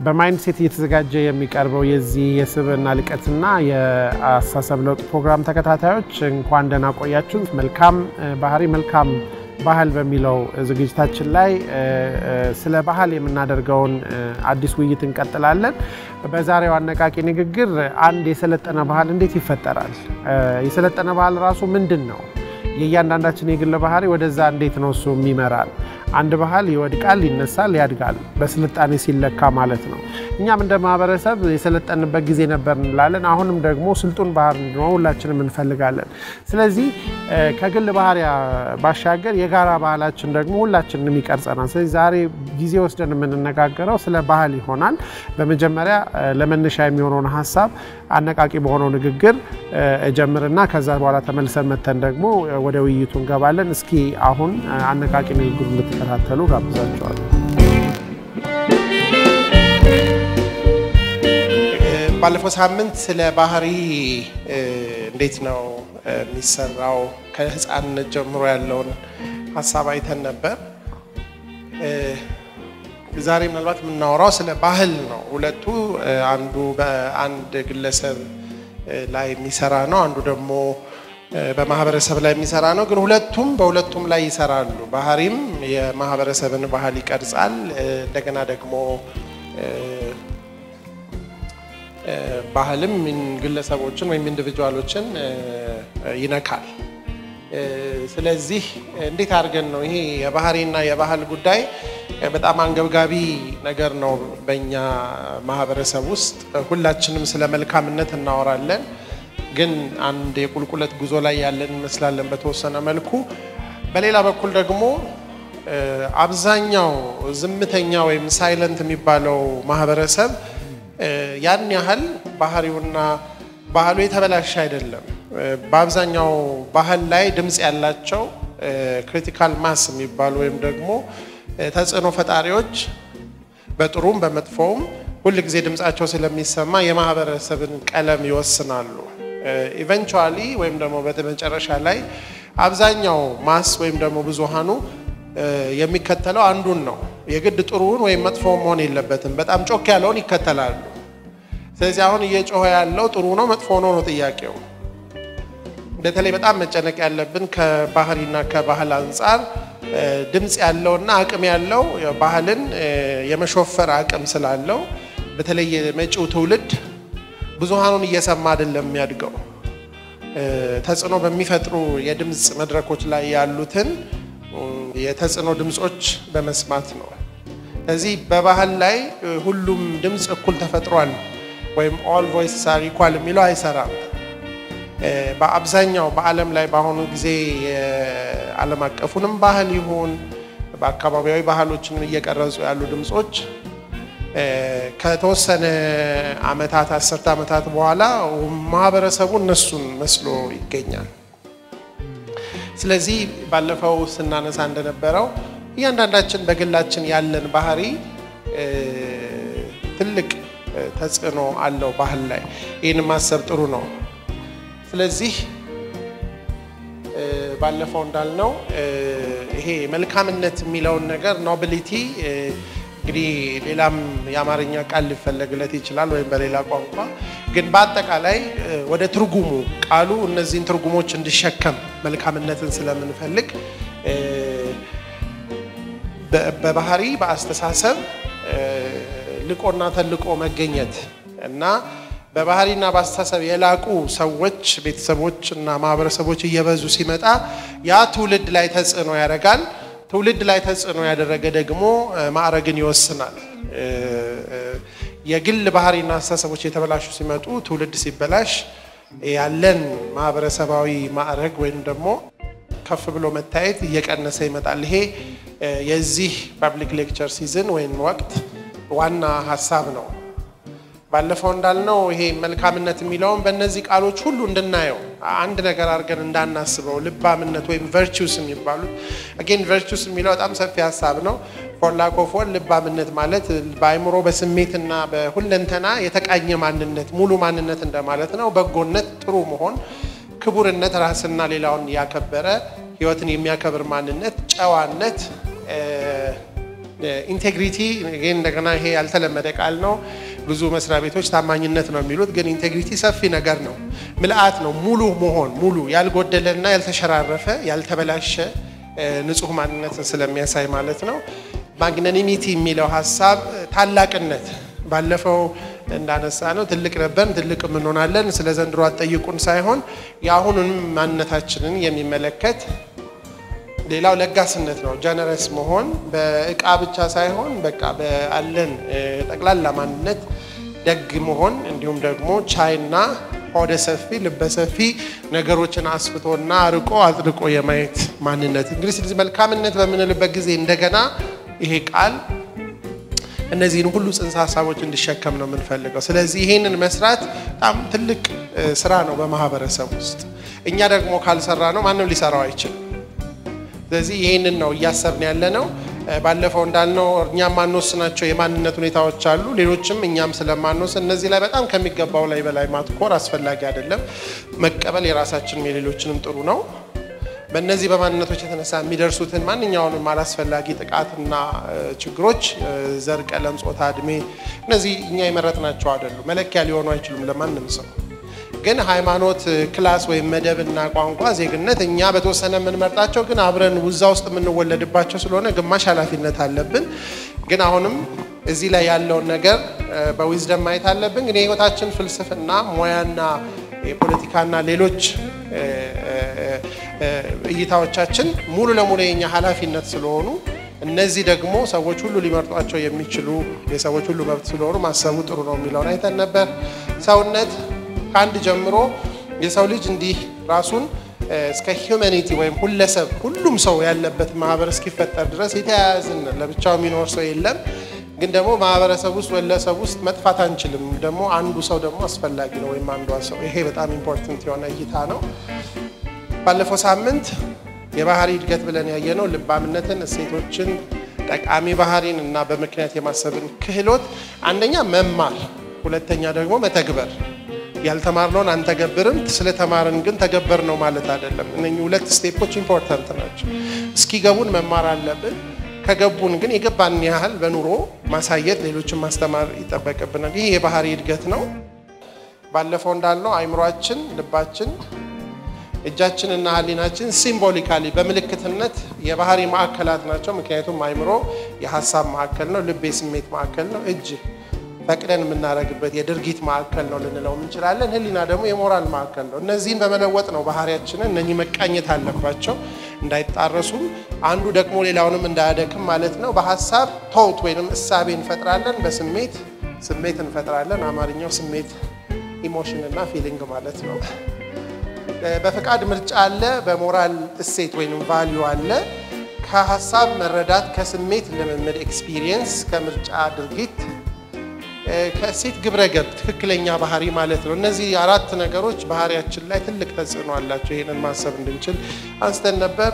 በማይንድ ሴት እየተዘጋጀ የሚቀርበው የዚህ የስብዕና ልቀትና የአስተሳሰብ ለውጥ ፕሮግራም ተከታታዮች እንኳን ደህና ቆያችሁ። መልካም ባህሪ መልካም ባህል በሚለው ዝግጅታችን ላይ ስለ ባህል የምናደርገውን አዲስ ውይይት እንቀጥላለን። በዛሬው አነቃቂ ንግግር አንድ የሰለጠነ ባህል እንዴት ይፈጠራል? የሰለጠነ ባህል ራሱ ምንድን ነው? የእያንዳንዳችን የግል ባህሪ ወደዛ እንዴት ነው እሱ የሚመራል? አንድ ባህል ይወድቃል፣ ይነሳል፣ ያድጋል በስልጣኔ ሲለካ ማለት ነው። እኛም እንደ ማህበረሰብ የሰለጠንበት ጊዜ ነበር እንላለን። አሁንም ደግሞ ስልጡን ባህል እንዲኖር ሁላችንም እንፈልጋለን። ስለዚህ ከግል ባህሪ ባሻገር የጋራ ባህላችን ደግሞ ሁላችንም ይቀርጸናል። ስለዚህ ዛሬ ጊዜ ወስደን የምንነጋገረው ስለ ባህል ይሆናል። በመጀመሪያ ለመነሻ የሚሆነውን ሀሳብ አነቃቂ በሆነው ንግግር እጀምርና ከዛ በኋላ ተመልሰን መተን ደግሞ ወደ ውይይቱ እንገባለን። እስኪ አሁን አነቃቂ ንግግሩ እንድትከታተሉ ጋብዛቸዋለሁ። ባለፈው ሳምንት ስለ ባህሪ እንዴት ነው የሚሰራው ከህፃንነት ጀምሮ ያለውን ሀሳብ አይተን ነበር። ዛሬ ምናልባት የምናወራው ስለ ባህል ነው። ሁለቱ አንዱ በአንድ ግለሰብ ላይ የሚሰራ ነው፣ አንዱ ደግሞ በማህበረሰብ ላይ የሚሰራ ነው። ግን ሁለቱም በሁለቱም ላይ ይሰራሉ። ባህሪም የማህበረሰብን ባህል ይቀርጻል። እንደገና ደግሞ ባህልም ግለሰቦችን ወይም ኢንዲቪጁዋሎችን ይነካል። ስለዚህ እንዴት አድርገን ነው ይሄ የባህሪና የባህል ጉዳይ በጣም አንገብጋቢ ነገር ነው በእኛ ማህበረሰብ ውስጥ። ሁላችንም ስለ መልካምነት እናወራለን፣ ግን አንድ የቁልቁለት ጉዞ ላይ ያለን እንመስላለን በተወሰነ መልኩ። በሌላ በኩል ደግሞ አብዛኛው ዝምተኛ ወይም ሳይለንት የሚባለው ማህበረሰብ ያን ያህል ባህሪውና ባህሉ የተበላሸ አይደለም። በአብዛኛው ባህል ላይ ድምፅ ያላቸው ክሪቲካል ማስ የሚባሉ ወይም ደግሞ ተጽዕኖ ፈጣሪዎች በጥሩም በመጥፎውም ሁል ጊዜ ድምፃቸው ስለሚሰማ የማህበረሰብን ቀለም ይወስናሉ። ኢቨንቹዋሊ ወይም ደግሞ በመጨረሻ ላይ አብዛኛው ማስ ወይም ደግሞ ብዙሃኑ የሚከተለው አንዱን ነው። የግድ ጥሩውን ወይም መጥፎውን መሆን የለበትም። በጣም ጮክ ያለውን ይከተላሉ። ስለዚህ አሁን እየጮኸ ያለው ጥሩ ነው መጥፎ ነው ነው ጥያቄው። በተለይ በጣም መጨነቅ ያለብን ከባህሪና ከባህል አንጻር ድምፅ ያለውና አቅም ያለው ባህልን የመሾፈር አቅም ስላለው በተለይ የመጪው ትውልድ ብዙሃኑን እየሰማ አይደለም የሚያድገው። ተጽዕኖ በሚፈጥሩ የድምፅ መድረኮች ላይ ያሉትን የተጽዕኖ ድምፆች በመስማት ነው። ስለዚህ በባህል ላይ ሁሉም ድምፅ እኩል ተፈጥሯል ወይም ኦል ቮይስስ አር ኢኳል የሚለው አይሰራም። በአብዛኛው በዓለም ላይ በአሁኑ ጊዜ የዓለም አቀፉንም ባህል ይሁን በአካባቢያዊ ባህሎችንም እየቀረጹ ያሉ ድምፆች ከተወሰነ ዓመታት አስርተ ዓመታት በኋላ ማህበረሰቡ እነሱን መስሎ ይገኛል። ስለዚህ ባለፈው ስናነሳ እንደነበረው እያንዳንዳችን በግላችን ያለን ባህሪ ትልቅ ተጽዕኖ አለው ባህል ላይ። ይህን ማሰብ ጥሩ ነው። ስለዚህ ባለፈው እንዳልነው ይሄ መልካምነት የሚለውን ነገር ኖቢሊቲ እንግዲህ ሌላም የአማርኛ ቃል ሊፈለግለት ይችላል ወይም በሌላ ቋንቋ ግን በአጠቃላይ ወደ ትርጉሙ ቃሉ እነዚህን ትርጉሞች እንዲሸከም መልካምነትን ስለምንፈልግ በባህሪ በአስተሳሰብ ልቆና ተልቆ መገኘት እና በባህሪና በአስተሳሰብ የላቁ ሰዎች፣ ቤተሰቦች እና ማህበረሰቦች እየበዙ ሲመጣ ያ ትውልድ ላይ ተጽዕኖ ያደርጋል። ትውልድ ላይ ተጽዕኖ ያደረገ ደግሞ ማዕረግን ይወስናል። የግል ባህሪና አስተሳሰቦች የተበላሹ ሲመጡ ትውልድ ሲበላሽ ያለን ማህበረሰባዊ ማዕረግ ወይም ደግሞ ከፍ ብሎ መታየት እየቀነሰ ይመጣል። ይሄ የዚህ ፐብሊክ ሌክቸር ሲዝን ወይም ወቅት ዋና ሀሳብ ነው። ባለፈው እንዳልነው ይሄ መልካምነት የሚለውን በእነዚህ ቃሎች ሁሉ እንድናየው አንድ ነገር አድርገን እንዳናስበው ልባምነት ወይም ቨርቹስ የሚባሉት አጌን ቨርቹስ የሚለው በጣም ሰፊ ሀሳብ ነው። ፎርላኮፎን ልባምነት ማለት በአይምሮ በስሜትና በሁለንተና የተቃኘ ማንነት ሙሉ ማንነት እንደማለት ነው። በጎነት፣ ጥሩ መሆን፣ ክቡርነት፣ ራስና ሌላውን ያከበረ ህይወትን የሚያከብር ማንነት፣ ጨዋነት ኢንቴግሪቲ ይህን እንደገና ይሄ ያልተለመደ ቃል ነው። ብዙ መስሪያ ቤቶች ታማኝነት ነው የሚሉት፣ ግን ኢንቴግሪቲ ሰፊ ነገር ነው። ምልአት ነው፣ ሙሉ መሆን ሙሉ ያልጎደለና ያልተሸራረፈ ያልተበላሸ ንጹህ ማንነትን ስለሚያሳይ ማለት ነው። ማግናኒሚቲ የሚለው ሀሳብ ታላቅነት ባለፈው እንዳነሳ ነው ትልቅ ነበርን ትልቅ እንሆናለን፣ ስለ ዘንድሮ አትጠይቁን ሳይሆን የአሁኑንም ማንነታችንን የሚመለከት ሌላው ለጋስነት ነው። ጀነረስ መሆን በእቃ ብቻ ሳይሆን በቃ በአለን ጠቅላላ ማንነት ደግ መሆን እንዲሁም ደግሞ ቻይና ሆደ ሰፊ ልበ ሰፊ ነገሮችን አስፍቶና አርቆ አጥልቆ የማየት ማንነት እንግዲህ ስለዚህ መልካምነት በምንልበት ጊዜ እንደገና ይሄ ቃል እነዚህን ሁሉ ጽንሰ ሀሳቦች እንዲሸከም ነው የምንፈልገው። ስለዚህ ይሄንን መስራት በጣም ትልቅ ስራ ነው በማህበረሰብ ውስጥ። እኛ ደግሞ ካልሰራ ነው ማንም ሊሰራው አይችልም። ስለዚህ ይህንን ነው እያሰብን ያለ ነው። ባለፈው እንዳልነው እኛም ማንወስናቸው የማንነት ሁኔታዎች አሉ። ሌሎችም እኛም ስለማንወስን እነዚህ ላይ በጣም ከሚገባው ላይ በላይ ማትኮር አስፈላጊ አይደለም። መቀበል የራሳችንም የሌሎችንም ጥሩ ነው። በእነዚህ በማንነቶች የተነሳ የሚደርሱትን ማንኛውንም አላስፈላጊ ጥቃትና ችግሮች ዘር፣ ቀለም፣ ጾታ፣ እድሜ እነዚህ እኛ የመረጥናቸው አይደሉም። መለኪያ ሊሆኑ አይችሉም ለማንም ሰው ግን ሃይማኖት፣ ክላስ ወይም መደብና ቋንቋ፣ ዜግነት እኛ በተወሰነ የምንመርጣቸው ግን አብረን ውዛ ውስጥ የምንወለድባቸው ስለሆነ ግማሽ ኃላፊነት አለብን። ግን አሁንም እዚህ ላይ ያለውን ነገር በዊዝደም ማየት አለብን። ግን የህይወታችን ፍልስፍና ሙያና የፖለቲካና ሌሎች እይታዎቻችን ሙሉ ለሙሉ የኛ ኃላፊነት ስለሆኑ እነዚህ ደግሞ ሰዎች ሁሉ ሊመርጧቸው የሚችሉ የሰዎች ሁሉ መብት ስለሆኑ ማሰቡ ጥሩ ነው የሚለውን አይተን ነበር። ሰውነት ከአንድ ጀምሮ የሰው ልጅ እንዲህ ራሱን እስከ ሂውማኒቲ ወይም ሁለሰብ ሁሉም ሰው ያለበት ማህበር እስኪፈጠር ድረስ የተያያዝን ለብቻው የሚኖር ሰው የለም። ግን ደግሞ ማህበረሰብ ውስጥ ወለሰብ ውስጥ መጥፋት አንችልም። ደግሞ አንዱ ሰው ደግሞ አስፈላጊ ነው ወይም አንዷ ሰው። ይሄ በጣም ኢምፖርተንት የሆነ እይታ ነው። ባለፈው ሳምንት የባህሪ እድገት ብለን ያየነው ልባምነትን፣ እሴቶችን፣ ጠቃሚ ባህሪን እና በምክንያት የማሰብን ክህሎት አንደኛ መማር፣ ሁለተኛ ደግሞ መተግበር ያልተማርነውን አንተገብርም። ስለተማርን ግን ተገበር ነው ማለት አይደለም። እነኚህ ሁለት ስቴፖች ኢምፖርታንት ናቸው። እስኪገቡን መማር አለብን። ከገቡን ግን የገባን ያህል በኑሮ ማሳየት፣ ሌሎችን ማስተማር ይጠበቅብናል። ይህ የባህሪ እድገት ነው። ባለፈው እንዳልነው አይምሯችን፣ ልባችን፣ እጃችንና ሕሊናችን ሲምቦሊካሊ በምልክትነት የባህሪ ማዕከላት ናቸው። ምክንያቱም አይምሮ የሀሳብ ማዕከል ነው፣ ልብ የስሜት ማዕከል ነው፣ እጅ ፈቅደን የምናደርግበት የድርጊት ማዕከል ነው ልንለው እንችላለን። ህሊና ደግሞ የሞራል ማዕከል ነው። እነዚህን በመለወጥ ነው ባህሪያችንን እነኚህ መቃኘት አለባቸው እንዳይጣረሱም፣ አንዱ ደግሞ ሌላውንም እንዳያደክም ማለት ነው። በሀሳብ ቶት ወይም እሳቤ እንፈጥራለን፣ በስሜት ስሜት እንፈጥራለን። አማርኛው ስሜት ኢሞሽን እና ፊሊንግ ማለት ነው። በፈቃድ ምርጫ አለ፣ በሞራል እሴት ወይም ቫሊዩ አለ። ከሀሳብ መረዳት፣ ከስሜት ልምምድ ኤክስፒሪየንስ፣ ከምርጫ ድርጊት ከእሴት ግብረ ገብ ትክክለኛ ባህሪ ማለት ነው። እነዚህ አራት ነገሮች ባህሪያችን ላይ ትልቅ ተጽዕኖ አላቸው። ይህንን ማሰብ እንድንችል አንስተን ነበር።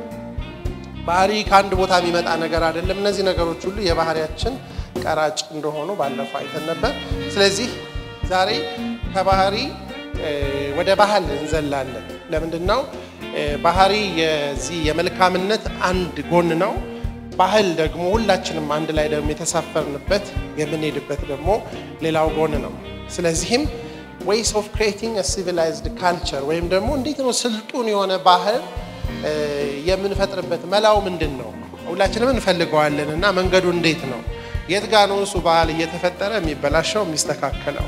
ባህሪ ከአንድ ቦታ የሚመጣ ነገር አይደለም። እነዚህ ነገሮች ሁሉ የባህሪያችን ቀራጭ እንደሆኑ ባለፈው አይተን ነበር። ስለዚህ ዛሬ ከባህሪ ወደ ባህል እንዘላለን። ለምንድን ነው? ባህሪ የዚህ የመልካምነት አንድ ጎን ነው። ባህል ደግሞ ሁላችንም አንድ ላይ ደግሞ የተሳፈርንበት የምንሄድበት ደግሞ ሌላው ጎን ነው። ስለዚህም ዌይስ ኦፍ ክሬቲንግ ሲቪላይዝድ ካልቸር ወይም ደግሞ እንዴት ነው ስልጡን የሆነ ባህል የምንፈጥርበት መላው ምንድን ነው? ሁላችንም እንፈልገዋለን እና መንገዱ እንዴት ነው? የት ጋ ነው እሱ ባህል እየተፈጠረ የሚበላሸው የሚስተካከለው?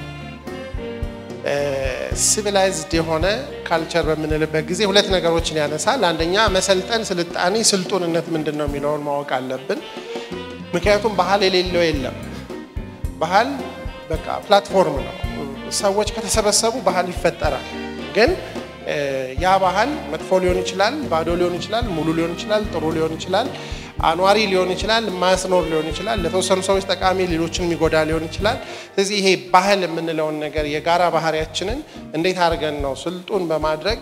ሲቪላይዝድ የሆነ ካልቸር በምንልበት ጊዜ ሁለት ነገሮችን ያነሳል። አንደኛ መሰልጠን፣ ስልጣኔ፣ ስልጡንነት ምንድን ነው የሚለውን ማወቅ አለብን። ምክንያቱም ባህል የሌለው የለም። ባህል በቃ ፕላትፎርም ነው። ሰዎች ከተሰበሰቡ ባህል ይፈጠራል። ግን ያ ባህል መጥፎ ሊሆን ይችላል፣ ባዶ ሊሆን ይችላል፣ ሙሉ ሊሆን ይችላል፣ ጥሩ ሊሆን ይችላል፣ አኗሪ ሊሆን ይችላል፣ ማያስኖር ሊሆን ይችላል፣ ለተወሰኑ ሰዎች ጠቃሚ፣ ሌሎችን የሚጎዳ ሊሆን ይችላል። ስለዚህ ይሄ ባህል የምንለውን ነገር የጋራ ባህሪያችንን እንዴት አድርገን ነው ስልጡን በማድረግ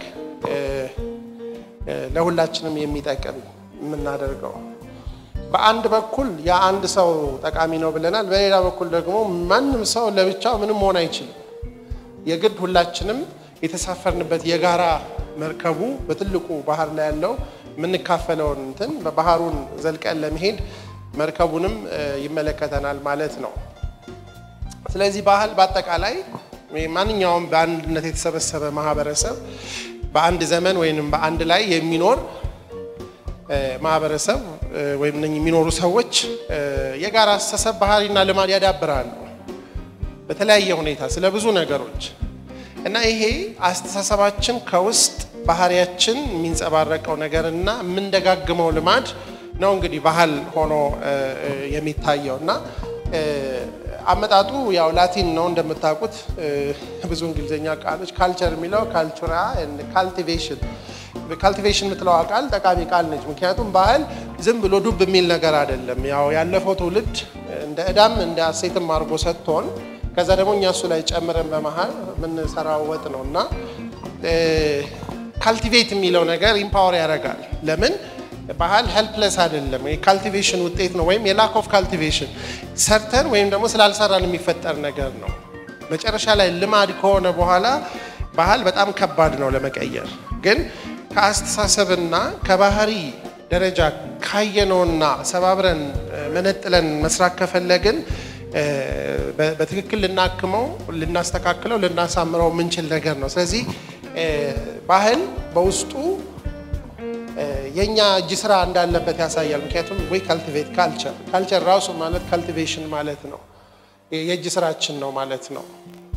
ለሁላችንም የሚጠቅም የምናደርገው? በአንድ በኩል የአንድ ሰው ጠቃሚ ነው ብለናል። በሌላ በኩል ደግሞ ማንም ሰው ለብቻው ምንም መሆን አይችልም። የግድ ሁላችንም የተሳፈርንበት የጋራ መርከቡ በትልቁ ባህር ላይ ያለው የምንካፈለውን እንትን በባህሩን ዘልቀን ለመሄድ መርከቡንም ይመለከተናል ማለት ነው። ስለዚህ ባህል በአጠቃላይ ማንኛውም በአንድነት የተሰበሰበ ማህበረሰብ በአንድ ዘመን ወይም በአንድ ላይ የሚኖር ማህበረሰብ ወይም የሚኖሩ ሰዎች የጋራ አስተሳሰብ ባህሪና ልማድ ያዳብራሉ በተለያየ ሁኔታ ስለ ብዙ ነገሮች እና ይሄ አስተሳሰባችን ከውስጥ ባህሪያችን የሚንጸባረቀው ነገር እና የምንደጋግመው ልማድ ነው እንግዲህ ባህል ሆኖ የሚታየው እና አመጣጡ ያው ላቲን ነው እንደምታውቁት። ብዙ እንግሊዝኛ ቃሎች ካልቸር የሚለው ካልቹራ ካልቲቬሽን ካልቲቬሽን የምትለዋ ቃል ጠቃሚ ቃል ነች። ምክንያቱም ባህል ዝም ብሎ ዱብ የሚል ነገር አይደለም። ያው ያለፈው ትውልድ እንደ ዕዳም እንደ አሴትም አድርጎ ሰጥቶን ከዛ ደግሞ እኛ እሱ ላይ ጨምረን በመሀል የምንሰራው ወጥ ነው እና ካልቲቬት የሚለው ነገር ኢምፓወር ያደርጋል። ለምን ባህል ሄልፕለስ አይደለም፣ የካልቲቬሽን ውጤት ነው፣ ወይም የላክ ኦፍ ካልቲቬሽን ሰርተን ወይም ደግሞ ስላልሰራን የሚፈጠር ነገር ነው። መጨረሻ ላይ ልማድ ከሆነ በኋላ ባህል በጣም ከባድ ነው ለመቀየር። ግን ከአስተሳሰብና ከባህሪ ደረጃ ካየነውና ሰባብረን መነጥለን መስራት ከፈለግን በትክክል ልናክመው፣ ልናስተካክለው፣ ልናሳምረው የምንችል ነገር ነው። ስለዚህ ባህል በውስጡ የእኛ እጅ ስራ እንዳለበት ያሳያል። ምክንያቱም ወይ ካልቲቬት ካልቸር ካልቸር ራሱ ማለት ካልቲቬሽን ማለት ነው፣ የእጅ ስራችን ነው ማለት ነው።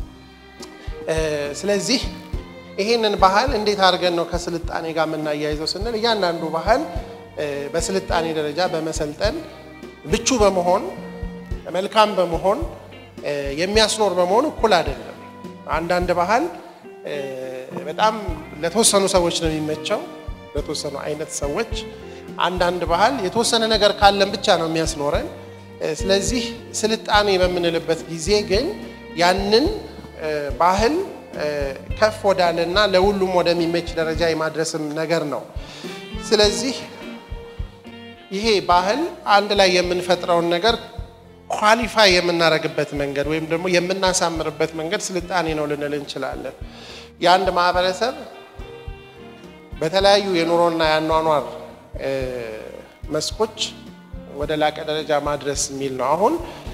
ስለዚህ ይህንን ባህል እንዴት አድርገን ነው ከስልጣኔ ጋር የምናያይዘው ስንል እያንዳንዱ ባህል በስልጣኔ ደረጃ በመሰልጠን ምቹ በመሆን መልካም በመሆን የሚያስኖር በመሆን እኩል አይደለም። አንዳንድ ባህል በጣም ለተወሰኑ ሰዎች ነው የሚመቸው ለተወሰኑ አይነት ሰዎች። አንዳንድ ባህል የተወሰነ ነገር ካለን ብቻ ነው የሚያስኖረን። ስለዚህ ስልጣኔ በምንልበት ጊዜ ግን ያንን ባህል ከፍ ወዳለና ለሁሉም ወደሚመች ደረጃ የማድረስም ነገር ነው። ስለዚህ ይሄ ባህል አንድ ላይ የምንፈጥረውን ነገር ኳሊፋይ የምናደርግበት መንገድ ወይም ደግሞ የምናሳምርበት መንገድ ስልጣኔ ነው ልንል እንችላለን። የአንድ ማህበረሰብ በተለያዩ የኑሮና የአኗኗር መስኮች ወደ ላቀ ደረጃ ማድረስ የሚል ነው። አሁን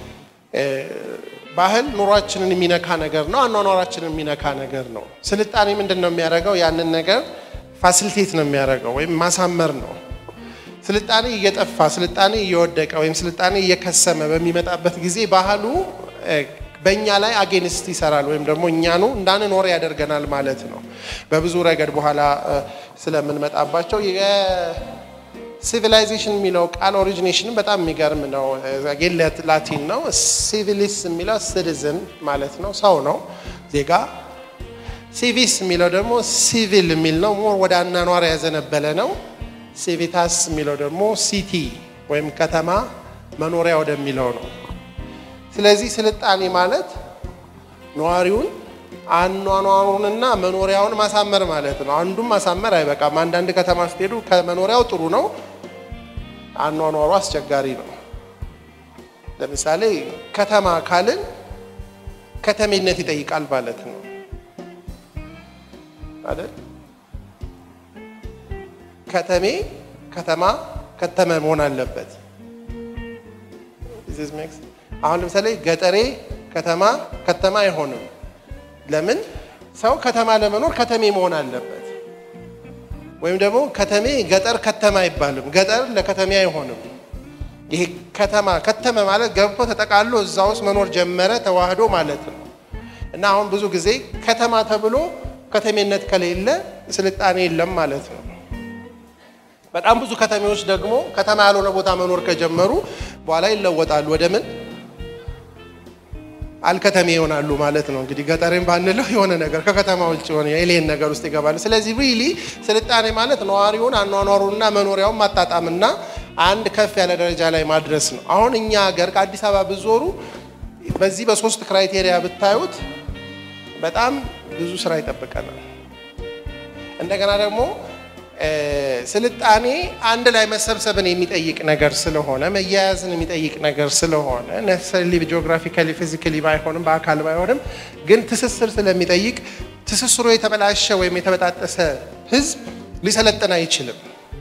ባህል ኑሯችንን የሚነካ ነገር ነው። አኗኗራችንን የሚነካ ነገር ነው። ስልጣኔ ምንድን ነው የሚያደርገው? ያንን ነገር ፋሲሊቴት ነው የሚያደርገው ወይም ማሳመር ነው። ስልጣኔ እየጠፋ ስልጣኔ እየወደቀ ወይም ስልጣኔ እየከሰመ በሚመጣበት ጊዜ ባህሉ በእኛ ላይ አጌንስት ይሰራል ወይም ደግሞ እኛኑ እንዳንኖር ያደርገናል ማለት ነው። በብዙ ረገድ በኋላ ስለምንመጣባቸው ሲቪላይዜሽን የሚለው ቃል ኦሪጂኔሽን በጣም የሚገርም ነው። ጌለት ላቲን ነው። ሲቪሊስ የሚለው ሲቲዝን ማለት ነው፣ ሰው ነው፣ ዜጋ። ሲቪስ የሚለው ደግሞ ሲቪል የሚል ነው፣ ሞር ወደ አናኗር ያዘነበለ ነው። ሲቪታስ የሚለው ደግሞ ሲቲ ወይም ከተማ መኖሪያ ወደሚለው ነው። ስለዚህ ስልጣኔ ማለት ነዋሪውን አኗኗሩንና መኖሪያውን ማሳመር ማለት ነው። አንዱም ማሳመር አይበቃም። አንዳንድ ከተማ ስትሄዱ ከመኖሪያው ጥሩ ነው፣ አኗኗሩ አስቸጋሪ ነው። ለምሳሌ ከተማ ካልን ከተሜነት ይጠይቃል ማለት ነው አይደል? ከተሜ ከተማ ከተመ መሆን አለበት። አሁን ለምሳሌ ገጠሬ ከተማ ከተማ አይሆንም። ለምን? ሰው ከተማ ለመኖር ከተሜ መሆን አለበት። ወይም ደግሞ ከተሜ ገጠር ከተማ አይባልም። ገጠር ለከተሜ አይሆንም። ይሄ ከተማ ከተመ ማለት ገብቶ ተጠቃሎ እዛ ውስጥ መኖር ጀመረ ተዋህዶ ማለት ነው። እና አሁን ብዙ ጊዜ ከተማ ተብሎ ከተሜነት ከሌለ ስልጣኔ የለም ማለት ነው። በጣም ብዙ ከተሜዎች ደግሞ ከተማ ያልሆነ ቦታ መኖር ከጀመሩ በኋላ ይለወጣሉ ወደ ምን አልከተሜ ይሆናሉ ማለት ነው። እንግዲህ ገጠሬን ባንለው የሆነ ነገር ከከተማ ውጭ የሆነ ኤሌን ነገር ውስጥ ይገባሉ። ስለዚህ ሪሊ ስልጣኔ ማለት ነዋሪውን አኗኗሩንና መኖሪያውን ማጣጣምና አንድ ከፍ ያለ ደረጃ ላይ ማድረስ ነው። አሁን እኛ ሀገር ከአዲስ አበባ ብዞሩ በዚህ በሶስት ክራይቴሪያ ብታዩት በጣም ብዙ ስራ ይጠብቀናል። እንደገና ደግሞ ስልጣኔ አንድ ላይ መሰብሰብን የሚጠይቅ ነገር ስለሆነ መያያዝን የሚጠይቅ ነገር ስለሆነ ነሰሪ ጂኦግራፊካሊ ፊዚካሊ ባይሆንም በአካል ባይሆንም ግን ትስስር ስለሚጠይቅ ትስስሩ የተበላሸ ወይም የተበጣጠሰ ሕዝብ ሊሰለጥን አይችልም።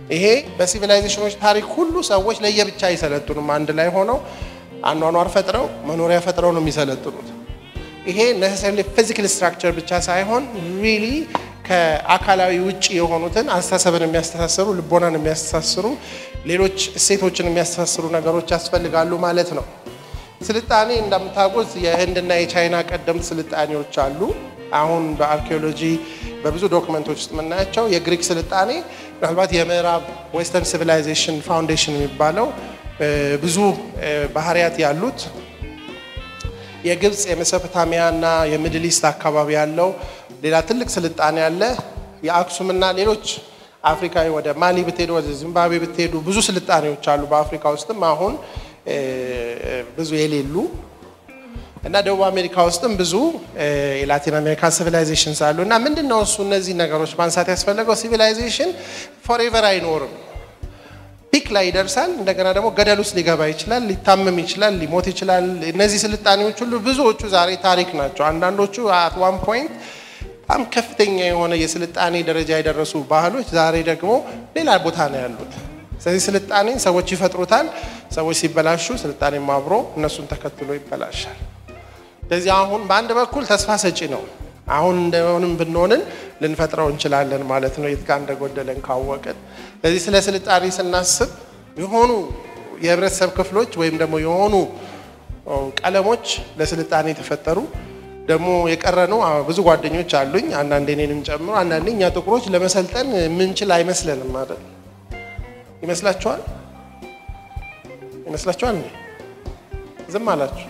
ይሄ በሲቪላይዜሽኖች ታሪክ ሁሉ ሰዎች ለየብቻ አይሰለጥኑም። አንድ ላይ ሆነው አኗኗር ፈጥረው መኖሪያ ፈጥረው ነው የሚሰለጥኑት። ይሄ ነሰሰሪ ፊዚካል ስትራክቸር ብቻ ሳይሆን ሪሊ ከአካላዊ ውጭ የሆኑትን አስተሳሰብን የሚያስተሳስሩ ልቦናን የሚያስተሳስሩ ሌሎች እሴቶችን የሚያስተሳስሩ ነገሮች ያስፈልጋሉ ማለት ነው። ስልጣኔ እንደምታውቁት የህንድና የቻይና ቀደምት ስልጣኔዎች አሉ። አሁን በአርኪኦሎጂ በብዙ ዶክመንቶች ውስጥ የምናያቸው የግሪክ ስልጣኔ ምናልባት የምዕራብ ዌስተርን ሲቪላይዜሽን ፋውንዴሽን የሚባለው ብዙ ባህሪያት ያሉት የግብፅ የሜሶፖታሚያ እና የሚድል ኢስት አካባቢ ያለው ሌላ ትልቅ ስልጣኔ አለ። የአክሱምና ሌሎች አፍሪካዊ ወደ ማሊ ብትሄዱ ወደ ዚምባብዌ ብትሄዱ ብዙ ስልጣኔዎች አሉ። በአፍሪካ ውስጥም አሁን ብዙ የሌሉ እና ደቡብ አሜሪካ ውስጥም ብዙ የላቲን አሜሪካ ሲቪላይዜሽንስ አሉ። እና ምንድን ነው እሱ እነዚህ ነገሮች ማንሳት ያስፈለገው ሲቪላይዜሽን ፎሬቨር አይኖርም። ፒክ ላይ ይደርሳል። እንደገና ደግሞ ገደል ውስጥ ሊገባ ይችላል፣ ሊታመም ይችላል፣ ሊሞት ይችላል። እነዚህ ስልጣኔዎች ሁሉ ብዙዎቹ ዛሬ ታሪክ ናቸው። አንዳንዶቹ አት ዋን ፖይንት በጣም ከፍተኛ የሆነ የስልጣኔ ደረጃ የደረሱ ባህሎች ዛሬ ደግሞ ሌላ ቦታ ነው ያሉት። ስለዚህ ስልጣኔ ሰዎች ይፈጥሩታል። ሰዎች ሲበላሹ ስልጣኔም አብሮ እነሱን ተከትሎ ይበላሻል። ስለዚህ አሁን በአንድ በኩል ተስፋ ሰጪ ነው። አሁን እንደሆንም ብንሆንን ልንፈጥረው እንችላለን ማለት ነው፣ የት ጋር እንደጎደለን ካወቅን። ስለዚህ ስለ ስልጣኔ ስናስብ የሆኑ የህብረተሰብ ክፍሎች ወይም ደግሞ የሆኑ ቀለሞች ለስልጣኔ የተፈጠሩ ደግሞ የቀረነው ብዙ ጓደኞች አሉኝ፣ አንዳንዴ እኔንም ጨምሮ። አንዳንዴ እኛ ጥቁሮች ለመሰልጠን የምንችል አይመስለንም አይደል? ይመስላችኋል? ይመስላችኋል? ዝም አላችሁ።